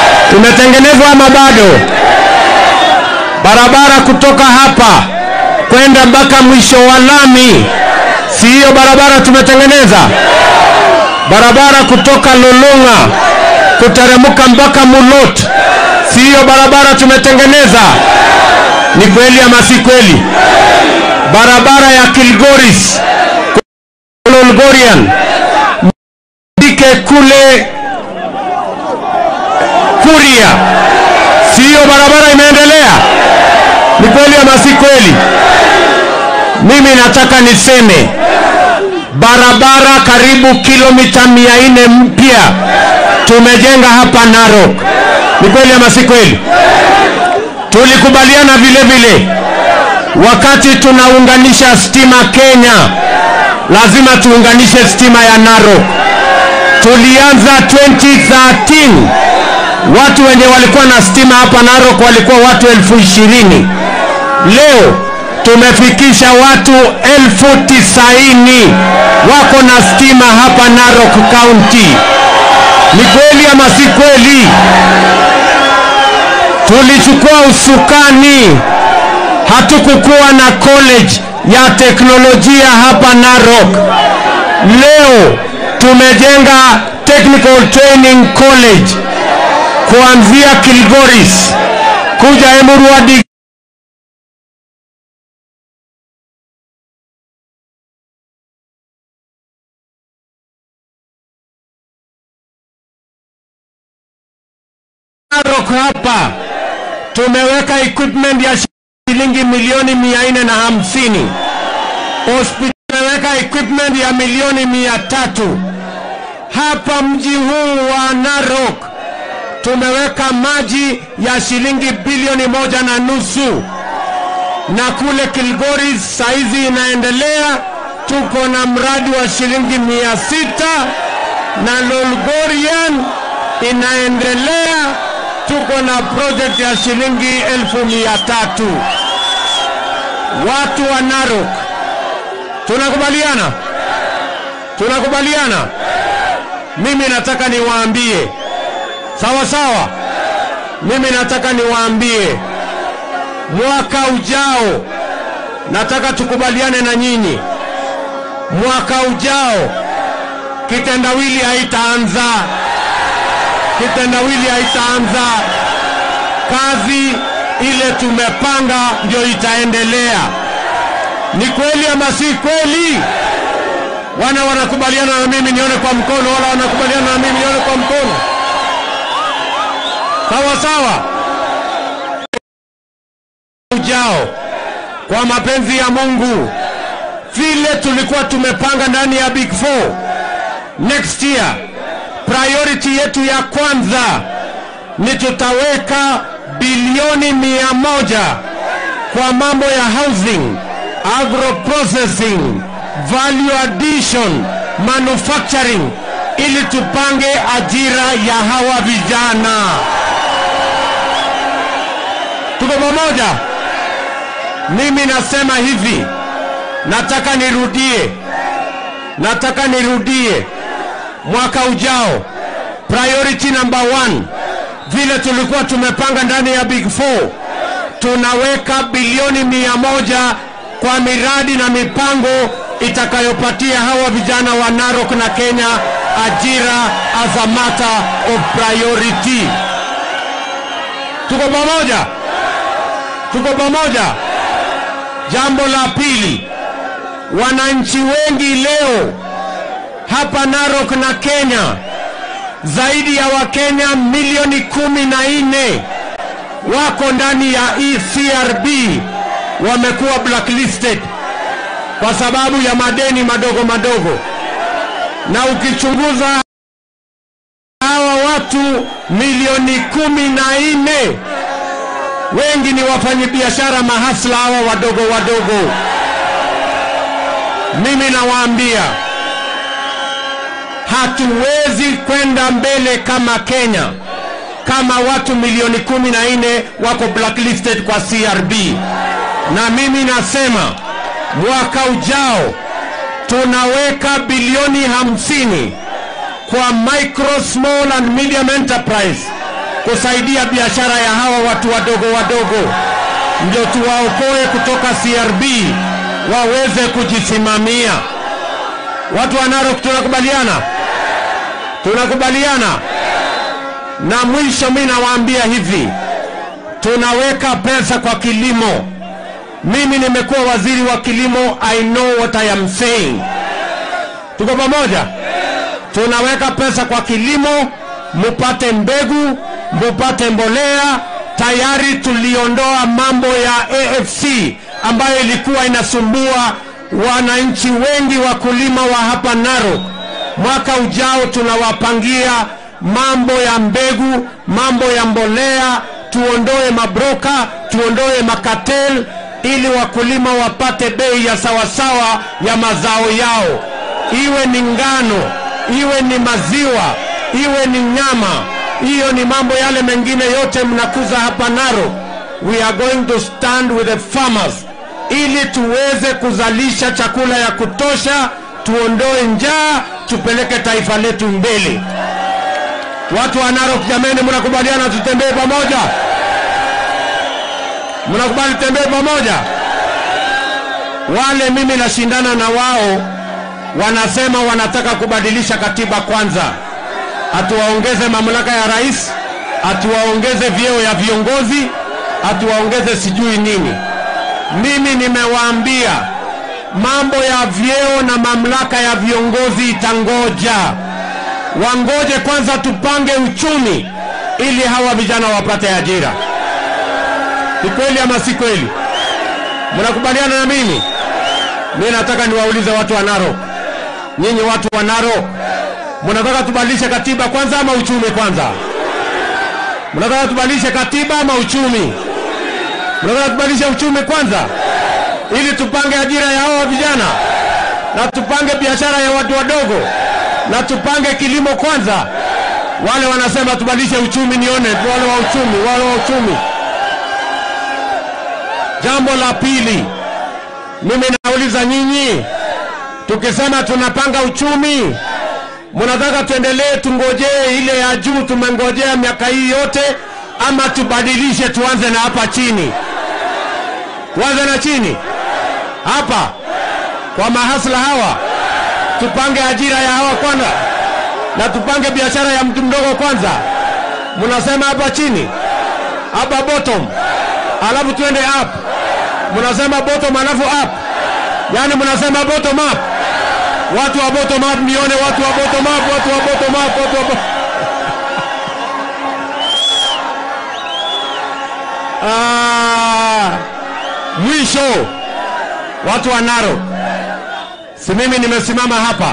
Tumetengenezwa ama bado? Barabara kutoka hapa kwenda kuenda mpaka mwisho wa lami. Si hiyo barabara tumetengeneza? Barabara kutoka Lolonga kuteremka mpaka Mulot, si hiyo barabara tumetengeneza? Ni kweli ama si kweli? Barabara ya Kilgoris Lolgorian Dike kule Kuria, si hiyo barabara imeendelea? Ni kweli ama si kweli? Mimi nataka niseme barabara karibu kilomita mia nne mpya tumejenga hapa Narok. Ni kweli ama si kweli? Tulikubaliana vile vile wakati tunaunganisha stima Kenya, lazima tuunganishe stima ya Narok. Tulianza 2013 watu wenye walikuwa na stima hapa Narok walikuwa watu elfu ishirini. Leo tumefikisha watu elfu tisaini wako na stima hapa Narok County. Ni kweli ama si kweli? Tulichukua usukani, hatukukuwa na college ya teknolojia hapa Narok. Leo tumejenga Technical Training College kuanzia Kilgoris kuja Emurua hadi Narok hapa tumeweka equipment ya shilingi milioni mia nne na hamsini. Hospitali tumeweka equipment ya milioni mia tatu. Hapa mji huu wa Narok tumeweka maji ya shilingi bilioni moja na nusu, na kule Kilgoris saizi inaendelea, tuko na mradi wa shilingi mia sita na Lolgorian inaendelea, tuko na project ya shilingi elfu mia tatu. Watu wa Narok, tunakubaliana? Tunakubaliana? Mimi nataka niwaambie sawa sawa. Mimi nataka niwaambie, mwaka ujao nataka tukubaliane na nyinyi, mwaka ujao kitendawili haitaanza, kitendawili haitaanza. Kazi ile tumepanga ndio itaendelea. Ni kweli ama si kweli? Wana wanakubaliana na mimi, nione kwa mkono. Wala wanakubaliana na mimi, nione kwa mkono. Sawa sawa. Ujao kwa mapenzi ya Mungu, vile tulikuwa tumepanga ndani ya Big Four, next year priority yetu ya kwanza ni tutaweka bilioni mia moja kwa mambo ya housing, agro processing, value addition, manufacturing ili tupange ajira ya hawa vijana. Tuko pamoja? Mimi nasema hivi, nataka nirudie, nataka nirudie mwaka ujao, priority number one, vile tulikuwa tumepanga ndani ya Big Four, tunaweka bilioni mia moja kwa miradi na mipango itakayopatia hawa vijana wa Narok na Kenya ajira as a matter of priority. Tuko pamoja? Tuko pamoja? Jambo la pili, wananchi wengi leo hapa Narok na Kenya, zaidi ya Wakenya milioni kumi na nne wako ndani ya ECRB, wamekuwa blacklisted kwa sababu ya madeni madogo madogo, na ukichunguza hawa watu milioni kumi na nne wengi ni wafanyabiashara mahasla hawa wadogo wadogo. Mimi nawaambia hatuwezi kwenda mbele kama Kenya kama watu milioni kumi na nne wako blacklisted kwa CRB, na mimi nasema mwaka ujao tunaweka bilioni hamsini kwa micro small and medium enterprise kusaidia biashara ya hawa watu wadogo wadogo. ndio tuwaokoe kutoka CRB waweze kujisimamia. Watu wa Narok tunakubaliana, tunakubaliana. Na mwisho mimi nawaambia hivi, tunaweka pesa kwa kilimo. Mimi nimekuwa waziri wa kilimo, I know what I am saying. Tuko pamoja? Tunaweka pesa kwa kilimo, mupate mbegu, mupate mbolea. Tayari tuliondoa mambo ya AFC ambayo ilikuwa inasumbua wananchi wengi wakulima wa hapa Narok. Mwaka ujao tunawapangia mambo ya mbegu, mambo ya mbolea, tuondoe mabroka, tuondoe makatel ili wakulima wapate bei ya sawasawa ya mazao yao, iwe ni ngano, iwe ni maziwa, iwe ni nyama. Hiyo ni mambo yale mengine yote mnakuza hapa Narok. We are going to stand with the farmers ili tuweze kuzalisha chakula ya kutosha, tuondoe njaa, tupeleke taifa letu mbele. Watu wa Narok, jameni, mnakubaliana tutembee pamoja? Mnakubali tutembee pamoja? Wale mimi nashindana na wao, wanasema wanataka kubadilisha katiba kwanza, atuwaongeze mamlaka ya rais, atuwaongeze vyeo ya viongozi, atuwaongeze sijui nini. Mimi nimewaambia mambo ya vyeo na mamlaka ya viongozi itangoja, wangoje kwanza tupange uchumi ili hawa vijana wapate ajira. Ni kweli ama si kweli? Mnakubaliana na mimi? Mimi nataka niwaulize watu wa Narok, nyinyi watu wa Narok, mnataka tubadilishe katiba kwanza ama uchumi kwanza? Mnataka tubadilishe katiba ama uchumi? Mnataka tubadilishe uchumi kwanza ili tupange ajira ya hao vijana na tupange biashara ya watu wadogo na tupange kilimo kwanza. Wale wanasema tubadilishe uchumi, nione wale wa uchumi, wale wa uchumi. Jambo la pili, mimi nauliza nyinyi, tukisema tunapanga uchumi, mnataka tuendelee tungojee ile ya juu tumengojea miaka hii yote, ama tubadilishe tuanze na hapa chini? Tuanze na chini hapa kwa mahasla hawa, tupange ajira ya hawa kwanza na tupange biashara ya mtu mdogo kwanza. Mnasema hapa chini, hapa bottom, alafu tuende up. Mnasema bottom alafu up, yaani mnasema bottom up. Watu wa bottom up, nione watu wa bottom up, watu wa bottom up, watu wa bottom Ah, mwisho watu wa Narok, si mimi nimesimama hapa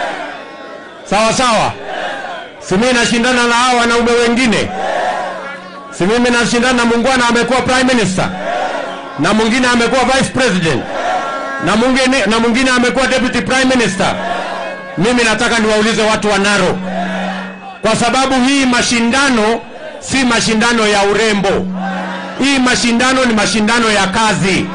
sawa sawa, si mimi nashindana na hao wanaume wengine, si mimi nashindana na muungwana amekuwa prime minister na mwingine amekuwa vice president na mwingine na mwingine amekuwa deputy prime minister. Mimi nataka niwaulize watu wa Narok, kwa sababu hii mashindano si mashindano ya urembo. Hii mashindano ni mashindano ya kazi.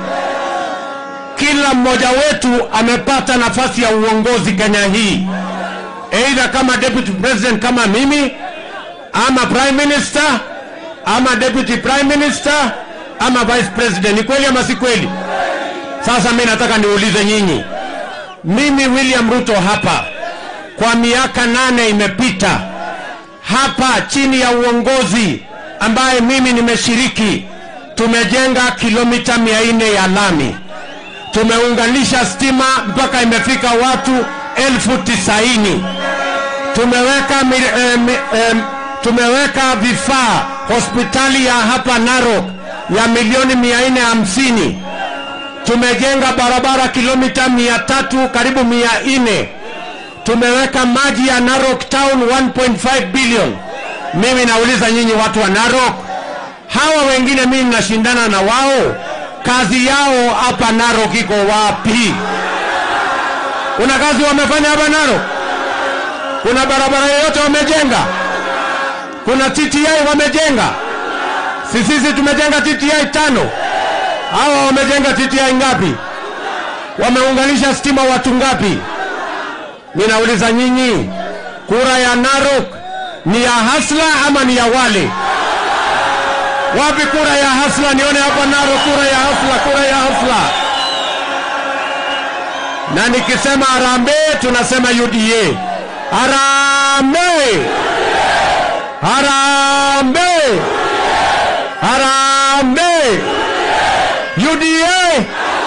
Kila mmoja wetu amepata nafasi ya uongozi Kenya hii, either kama deputy president kama mimi, ama prime minister, ama deputy prime minister, ama vice president. Ni kweli ama si kweli? Sasa mimi nataka niulize nyinyi, mimi William Ruto hapa kwa miaka nane imepita hapa chini ya uongozi ambaye mimi nimeshiriki, tumejenga kilomita mia nne ya lami, tumeunganisha stima mpaka imefika watu elfu tisaini tumeweka, mi, eh, mi, eh, tumeweka vifaa hospitali ya hapa Narok ya milioni mia nne hamsini tumejenga barabara kilomita mia tatu karibu mia nne tumeweka maji ya Narok Town 1.5 billion. Mimi nauliza nyinyi watu wa Narok, hawa wengine mimi nashindana na wao, kazi yao hapa Narok iko wapi? Kuna kazi wamefanya hapa Narok? Kuna barabara yoyote wamejenga? Kuna TTI wamejenga? Si sisi tumejenga TTI tano, hawa wamejenga TTI ngapi? Wameunganisha stima watu ngapi? Ninauliza nyinyi, kura ya Narok ni ya Hasla ama ni ya wale? Wapi kura ya hasla? Nione hapa Narok, kura ya hasla, kura ya hasla. Na nikisema harambee, tunasema UDA. Harambee, harambee, harambee. UDA,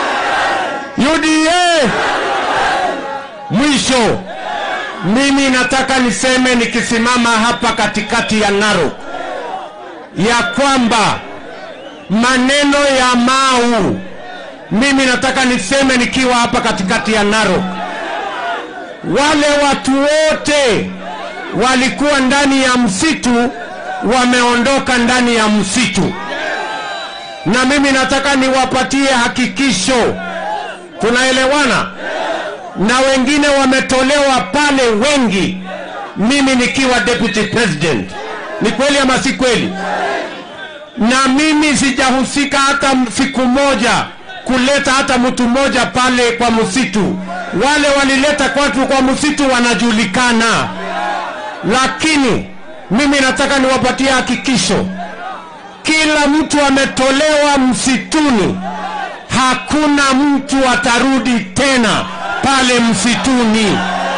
UDA. Mwisho, mimi nataka niseme nikisimama hapa katikati ya Narok ya kwamba maneno ya Mau, mimi nataka niseme nikiwa hapa katikati ya Narok, wale watu wote walikuwa ndani ya msitu wameondoka ndani ya msitu, na mimi nataka niwapatie hakikisho, tunaelewana? Na wengine wametolewa pale wengi, mimi nikiwa deputy president. Ni kweli ama si kweli? na mimi sijahusika hata siku moja kuleta hata mtu mmoja pale kwa msitu. Wale walileta watu kwa msitu wanajulikana, lakini mimi nataka niwapatie hakikisho, kila mtu ametolewa msituni, hakuna mtu atarudi tena pale msituni.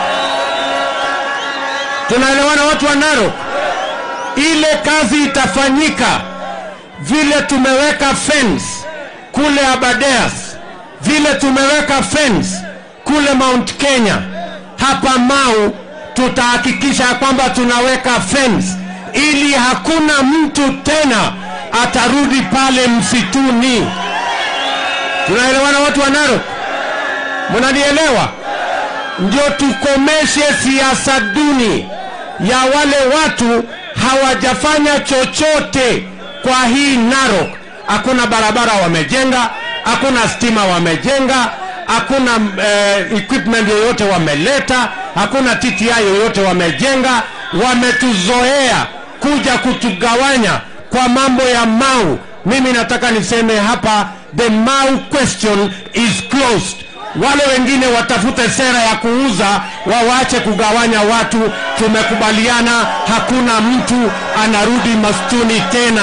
Tunaelewana watu wa Narok? Ile kazi itafanyika vile tumeweka fence kule Abadeas, vile tumeweka fence kule Mount Kenya, hapa Mau tutahakikisha kwamba tunaweka fence ili hakuna mtu tena atarudi pale msituni. Tunaelewana watu wa Narok? Mnanielewa? Ndio tukomeshe siasa duni ya wale watu hawajafanya chochote kwa hii Narok. Hakuna barabara wamejenga, hakuna stima wamejenga, hakuna eh, equipment yoyote wameleta, hakuna TTI yoyote wamejenga. Wametuzoea kuja kutugawanya kwa mambo ya Mau. Mimi nataka niseme hapa, the Mau question is closed. Wale wengine watafute sera ya kuuza, wawache kugawanya watu. Tumekubaliana, hakuna mtu anarudi mastuni tena.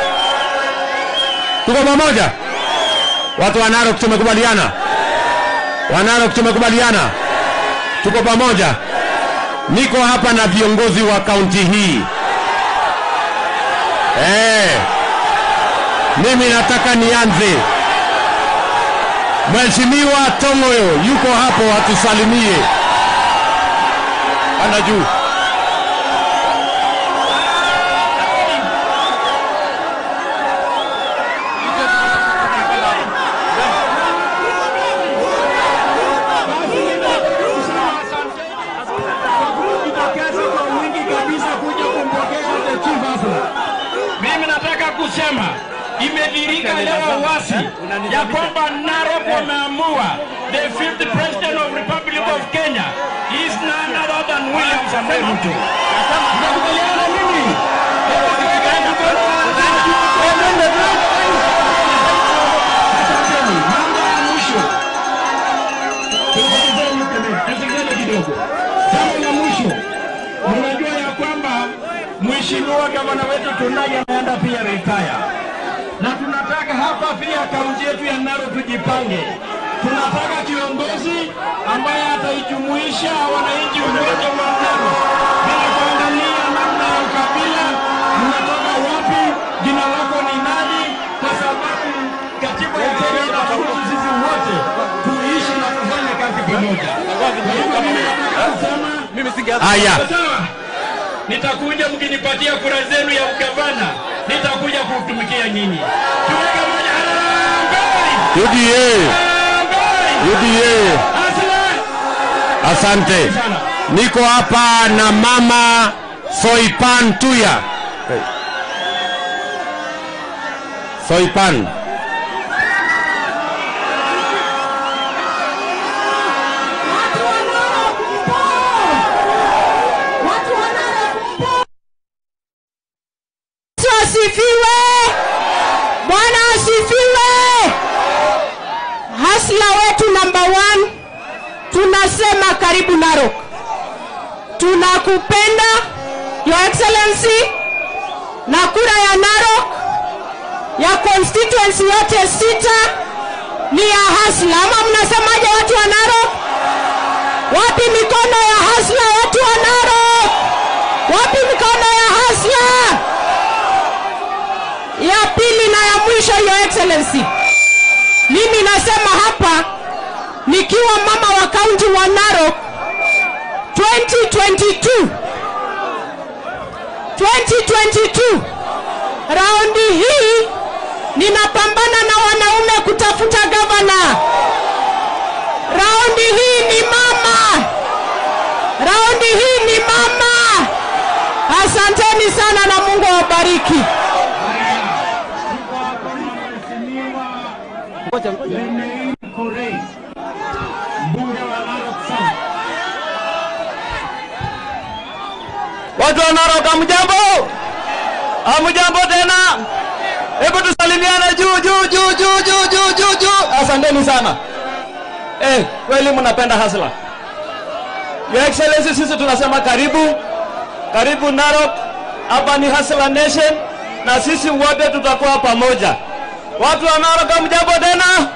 Tuko pamoja, watu wa Narok, tumekubaliana. Wa Narok, tumekubaliana, tuko pamoja. Niko hapa na viongozi wa kaunti hii eh. Mimi nataka nianze. Mheshimiwa Tongoyo yuko hapo, atusalimie. Panda juu. Mimi nataka kusema imedhirika leo wasi ya kwamba Narok wameamua the fifth president of Republic of Kenya is none other than William Samoei Ruto. Tunakubaliana mimi? Asanteni. Mambo ya mwisho. Tusikizeni kidogo. Jambo la mwisho. Mnajua ya kwamba mheshimiwa gavana wetu Tunai ameenda pia retire, na tunataka hapa pia kaunti yetu ya Narok tujipange. Tunataka kiongozi ambaye ataijumuisha wananchi wote wa Narok bila kuangalia namna ya ukabila, mnatoka wapi, jina lako ni nani, kwa sababu katiba ya Kenya inaturuhusu sisi wote tuishi na kufanya kazi pamoja. Kwa hivyo mimi nataka kusema Haya, sawa nitakuja mkinipatia kura zenu ya ugavana, nitakuja kutumikia nyinyi. Tuweke moja. Harambee! UDA, Harambee! UDA. Asante Asante. sana. Niko hapa na mama Soipan Tuya. Soipan. Yesu asifiwe! Bwana asifiwe! Hasla wetu namba one, tunasema karibu Narok. Tunakupenda Your Excellency, na kura ya Narok ya constituency yote sita ni ya hasla, ama mnasemaje watu wa Narok? Wapi mikono ya hasla, watu wa Narok? Wapi mikono ya hasla? Ya pili na ya mwisho, your excellency, mimi nasema hapa nikiwa mama wa kaunti wa Narok 2022 2022 raundi hii ninapambana na wanaume kutafuta gavana. Raundi hii ni mama, raundi hii ni mama. Asanteni sana na Mungu awabariki. Watu wa Narok hamjambo? Hamjambo tena? Hebu tusalimiane juu juu juu juu juu juu juu juu. Asanteni sana. Eh, kweli mnapenda hasla. Your Excellency, sisi tunasema karibu. Karibu Narok. Hapa ni Hasla Nation na sisi wote tutakuwa pamoja. Watu wa Narok hamjambo tena?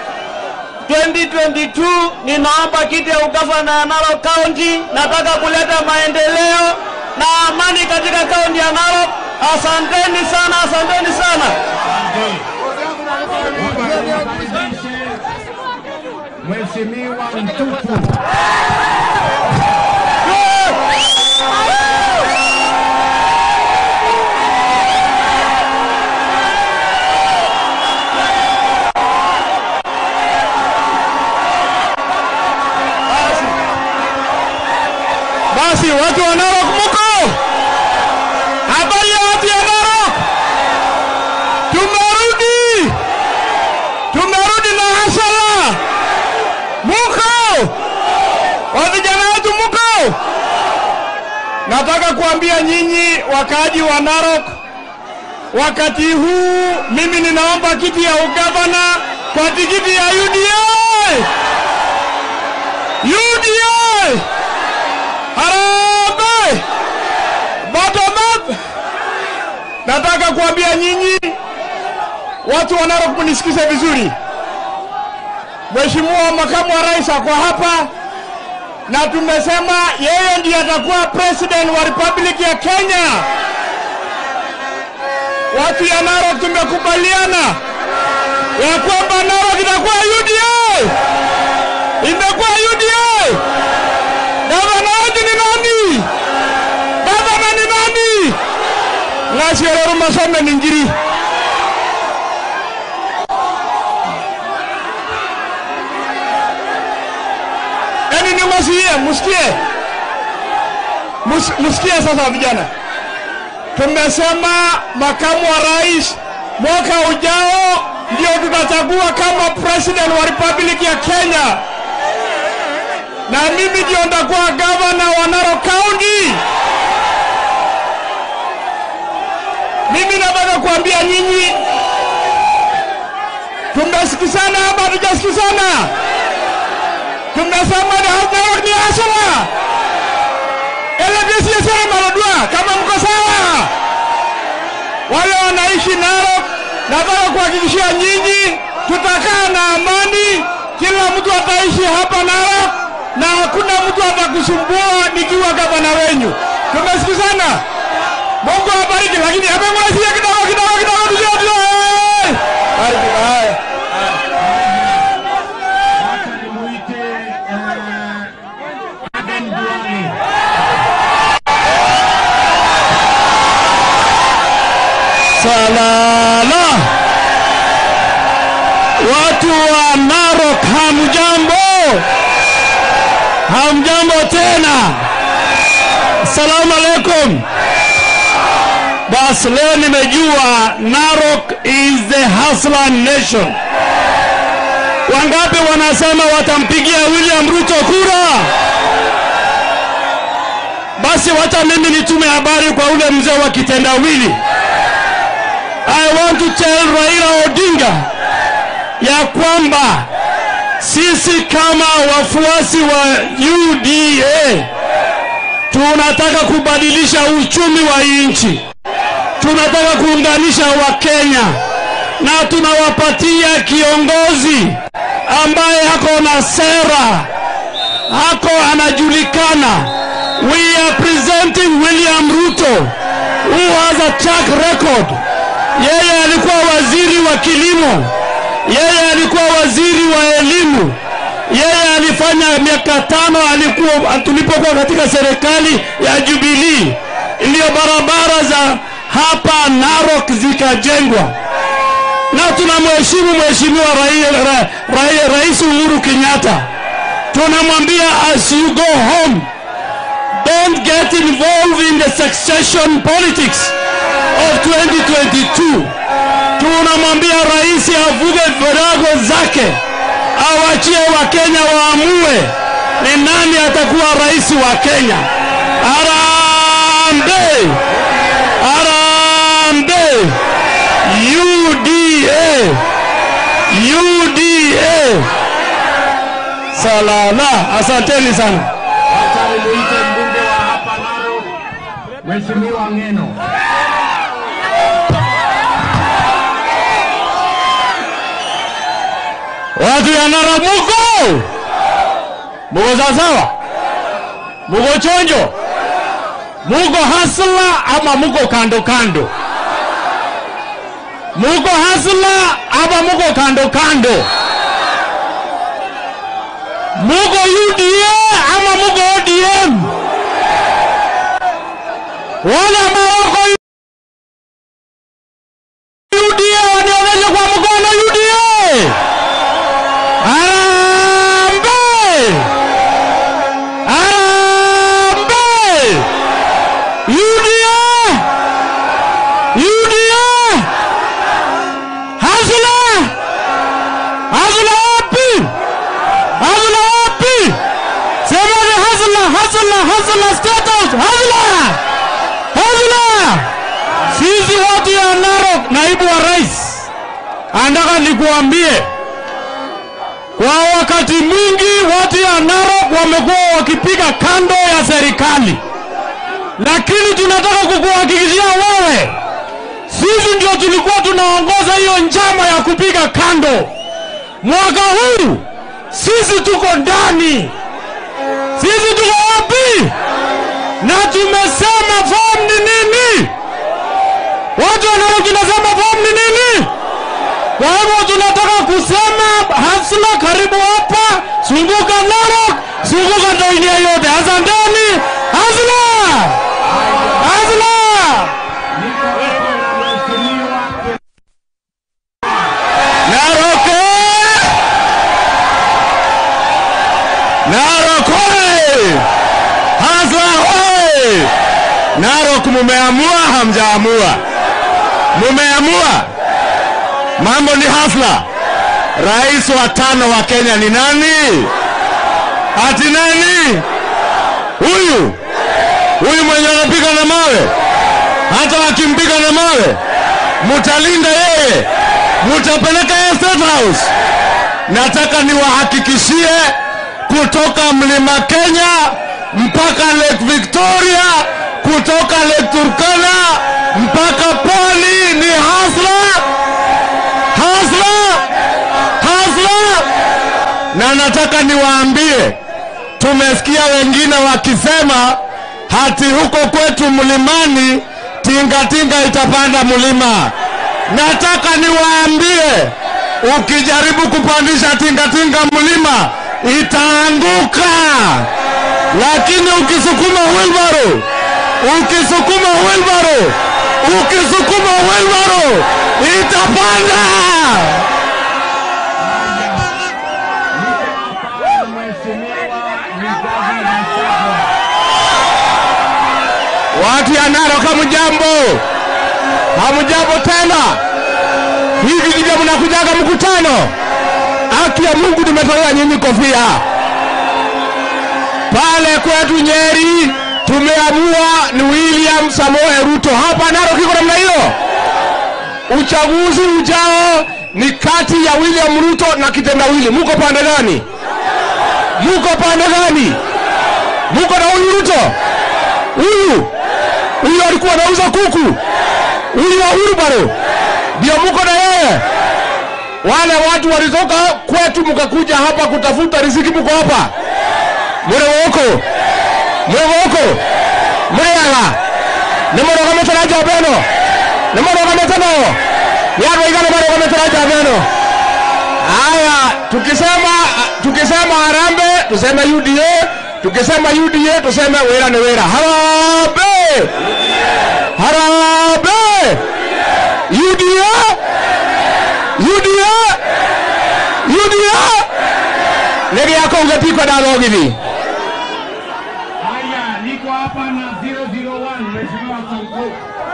2022 ninaomba kiti ya ugavana ya Narok County. Nataka kuleta maendeleo na amani katika kaunti ya Narok. Asanteni sana, asanteni sana. Mheshimiwa Mtutu. Basi watu wa Narok muko? Habari ya watu ya Narok? Tumerudi, tumerudi na hasara. Muko? Wa vijana wetu muko? Nataka kuambia nyinyi wakaaji wa Narok, wakati huu mimi ninaomba kiti ya ugavana kwa tikiti ya UDA. UDA! Harambee! Bottom up! Nataka kuambia nyinyi watu wa Narok mnisikize vizuri. Mheshimiwa makamu wa rais ako hapa na tumesema yeye ndiye atakuwa president wa Republic ya Kenya. Watu ya Narok tumekubaliana ya kwamba Narok itakuwa UDA, imekuwa UDA. Gavana wetu ni nani? Gavana ni nani? Ng'asiororo Masome ni ngiri. Yaani ni msikie, msikie. Mus- Msikie sasa vijana. Tumesema makamu wa rais mwaka ujao ndio tutachagua kama president wa Republic ya Kenya na mimi ndio ndakuwa gavana wa Narok County. Mimi nataka kuambia nyinyi, tumesikizana hapa, hatujasikizana? Tumesema ni Narok ni hasara elebisiesera malodwa, kama mko sawa, wale wanaishi Narok, nataka kuhakikishia nyinyi tutakaa na amani, kila mtu ataishi hapa Narok na hakuna mtu atakusumbua nikiwa gavana wenyu. Tumesikizana? Mungu awabariki, lakini hebu mwasikie kidogo kidogo kidogo, tujue tujue. Bariki, haya. Nimuite Aden Duale. Salala. Watu wa Narok hamjambo? Hamjambo tena? Salamu alaikum. Basi leo nimejua Narok is the hustler nation. Wangapi wanasema watampigia William Ruto kura? Basi wacha mimi nitume habari kwa ule mzee wa kitendawili. I want to tell Raila Odinga ya kwamba sisi kama wafuasi wa UDA tunataka kubadilisha uchumi wa nchi, tunataka kuunganisha Wakenya, na tunawapatia kiongozi ambaye ako na sera, ako anajulikana. We are presenting William Ruto who has a track record. Yeye alikuwa waziri wa kilimo, yeye alikuwa waziri wa elimu, yeye alifanya miaka tano alikuwa tulipokuwa katika serikali ya Jubilee, ndio barabara za hapa Narok zikajengwa, na tunamheshimu mheshimiwa rai, ra, ra, Rais Uhuru Kenyatta. Tunamwambia as you go home don't get involved in the succession politics of 2022. Tunamwambia rais avuge virago zake, awachie Wakenya waamue ni nani atakuwa rais wa Kenya. Harambee! Harambee! UDA! UDA! Salala, asanteni sana. Wacha nimuite mbunge wa hapa Narok, Mheshimiwa Ng'eno. Watu ya Narok muko? Muko sawasawa? Muko chonjo? Muko hasla ama muko kando kando? Muko hasla ama muko kando kando? Muko UDA ama muko ODM? Wale ambao wako UDA wanionyeshe kwa mkono UDA. Harambee! Harambee! UDA! UDA! Hasla! Hasla wapi? Hasla wapi? Sema ni hasla, hasla, hasla, state house, hasla! Hasla! Sisi watu ya Narok, naibu wa rais, anataka nikuambie kwa wakati mwingi watu ya Narok wamekuwa wakipiga kando ya serikali, lakini tunataka kukuhakikishia wewe, sisi ndio tulikuwa tunaongoza hiyo njama ya kupiga kando. Mwaka huu sisi tuko ndani, sisi tuko wapi? Na tumesema form ni nini? Watu wa Narok tunasema form ni nini? Kwa hivyo tunataka kusema hasla, karibu hapa, zunguka Narok, zunguka dunia yote. Asanteni, hasla, hasla. Narok, eh! Narok oye! Hasla oye! Narok mumeamua, hamjaamua? Mumeamua? Mambo ni hasla. Rais wa tano wa Kenya ni nani? Ati nani? Huyu huyu mwenye anapiga na mawe. Hata wakimpiga na mawe, mutalinda yeye, mutapeleka yeye State House. Nataka niwahakikishie kutoka mlima Kenya mpaka Lake Victoria, kutoka Lake Turkana mpaka pwani ni hasla hasla hasla, na nataka niwaambie, tumesikia wengine wakisema hati huko kwetu mlimani tingatinga itapanda mlima. Nataka niwaambie, ukijaribu kupandisha tingatinga mlima itaanguka, lakini ukisukuma wheelbarrow, ukisukuma wheelbarrow, ukisukuma wheelbarrow itapanda. Watu ya Narok hamjambo, hamjambo tena. Hivi ndivyo mnakujaga mkutano? Haki ya Mungu, nimetolea nyinyi kofia pale kwetu Nyeri. Tumeamua ni William Samoei Ruto. Hapa Narok iko namna hiyo. Uchaguzi ujao ni kati ya William Ruto na kitendawili. Muko pande gani? Muko pande gani? Muko na huyu Ruto? Huyu huyu alikuwa anauza kuku, huyu wa Urubaro ndio muko na yeye. Harambee! Wale watu walitoka kwetu mkakuja hapa kutafuta riziki, mko hapa murewoko murewoko mureyaga nimurugamite na njamba ĩno nimurugamite no ni andũ aigana marugamite na njamba ĩno haya tukisema tukisema harambee tuseme UDA tukisema UDA tuseme wĩra nĩ wĩra harambee harambee UDA UDA UDA nĩ gĩakũuga ti kwenda thogithi Haya, niko hapa na 001 Mheshimiwa Sonko.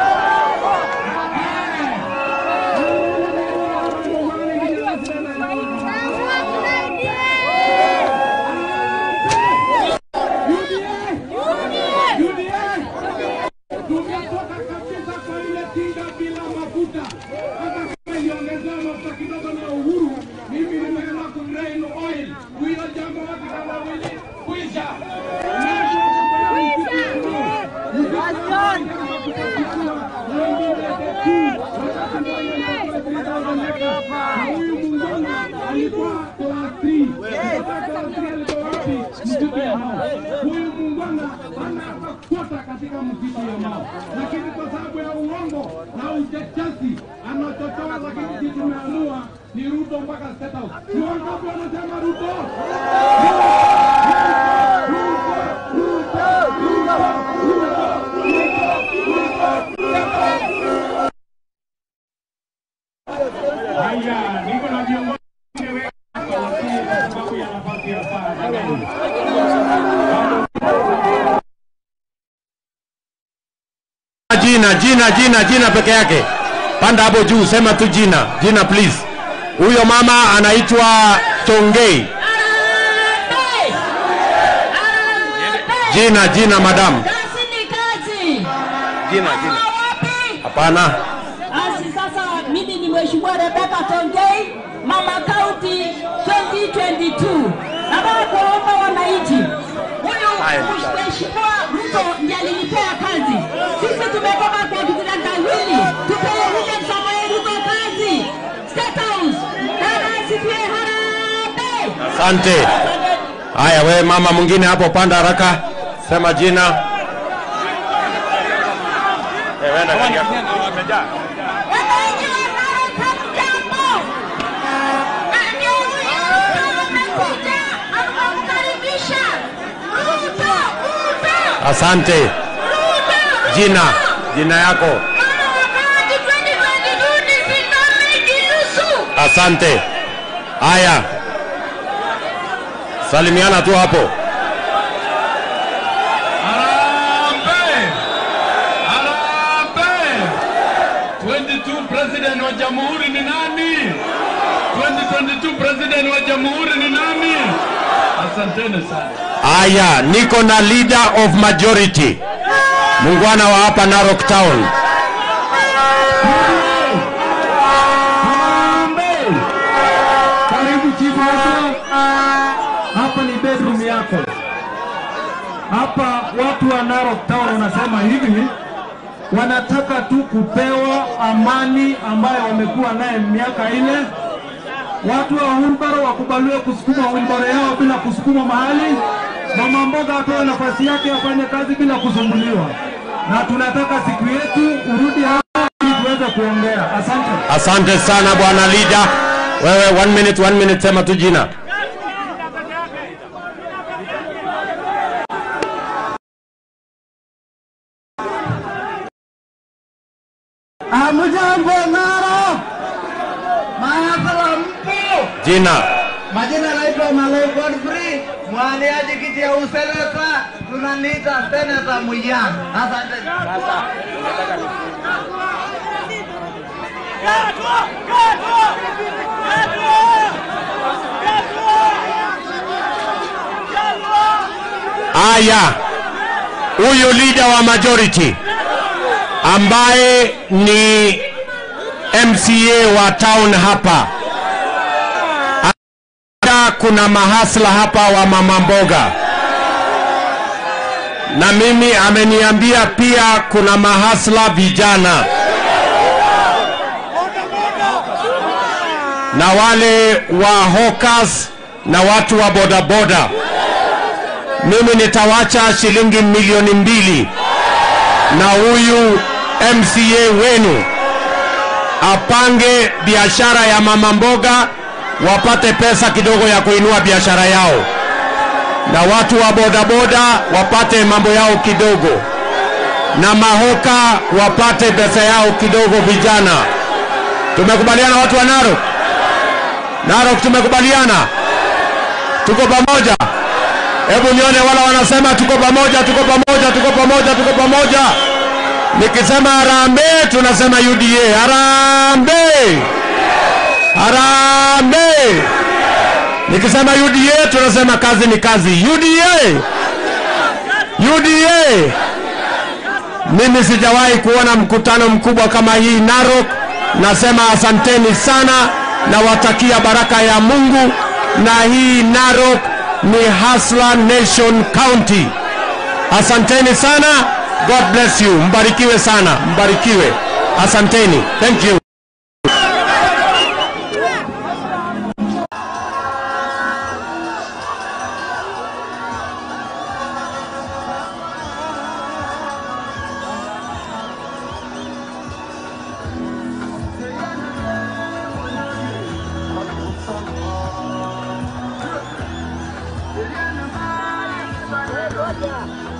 Tumetoka kabisa kwa ile tinga bila mafuta, hata kama iliongezewa mafuta kidogo na Uhuru, mimi nimeenda kudrain oil. Huyo jambo watu kama wili kwisha. Huyu Mungwana alikuwa class 3. Kutoka class 3 alikuwa wapi? Msitu ya Mau. Huyu Mungwana hana hata kwota katika msitu ya Mau, lakini kwa sababu ya uongo na uchochezi anachochoa, lakini sisi tumeamua ni Ruto mpaka State House. Ni wangapi wanasema Ruto? Haya, niko na viongozi wengi hapa, lakini kwa sababu ya nafasi ya saa, jamani. jina jina jina jina peke yake panda hapo juu sema tu jina jina please huyo mama anaitwa tongei jina jina madam Kazi ni kazi. jina jina Wapi? hapana Basi sasa mimi ni Mheshimiwa Rebecca Tongei, Mama County 2022. Nataka kuwaomba wananchi, huyu Mheshimiwa Ruto ndiye alinipea kazi. Sisi tumetoka kwa kitendawili, tupee William Samoei Ruto kazi. State House, Bwana asifiwe, harambee. asante haya we mama mwingine hapo panda haraka sema jina Eh, wenda gari yako. Wananchi wa Narok hamjambo. Na ndio huyu Ruto amekuja, amemkaribisha. Ruto, Ruto, asante Ruto, jina jina yako Mama wakati 2022 nisimame kinusu. asante haya salimiana tu hapo Harambee! Harambee! 22 president wa jamhuri ni nani? 2022 president wa jamhuri ni nani? Asanteni sana. haya niko na leader of majority mungwana wa hapa narok town Harambee! Karibu chifu wetu. Hapa ni bedroom yako. Hapa watu wa Narok Town wanasema hivi, wanataka tu kupewa amani ambayo wamekuwa naye miaka ile. Watu wa Wilbaro wakubaliwe kusukuma Wilbaro yao bila kusukuma mahali. Mama mboga apewe nafasi yake afanye kazi bila kusumbuliwa, na tunataka siku yetu urudi hapa ili tuweze kuongea. Asante. asante sana bwana leader wewe one minute one minute sema tu jina Hamjambo Narok, mahasala mpo? jina Majina naitwa Malay Godfrey, mwaniaji kiti ya useneta, tunaniita seneta Muyan. Asante. haya huyu leader wa majority ambaye ni mca wa town hapa Ata kuna mahasla hapa wa mama mboga na mimi ameniambia pia kuna mahasla vijana na wale wa hawkers na watu wa bodaboda. Mimi nitawacha shilingi milioni mbili na huyu MCA wenu apange biashara ya mama mboga, wapate pesa kidogo ya kuinua biashara yao, na watu wa bodaboda wapate mambo yao kidogo, na mahoka wapate pesa yao kidogo. Vijana, tumekubaliana watu wa Narok? Narok tumekubaliana, tuko pamoja. Hebu nione wala wanasema tuko pamoja, tuko pamoja, tuko pamoja, tuko pamoja. Nikisema harambee, tunasema UDA. Harambee, harambee. Nikisema UDA, tunasema kazi ni kazi. UDA, UDA. Mimi sijawahi kuona mkutano mkubwa kama hii Narok. Nasema asanteni sana, nawatakia baraka ya Mungu, na hii Narok ni Hustler Nation County. Asanteni sana. God bless you. Mbarikiwe sana, mbarikiwe. Asanteni. Thank you. Moja.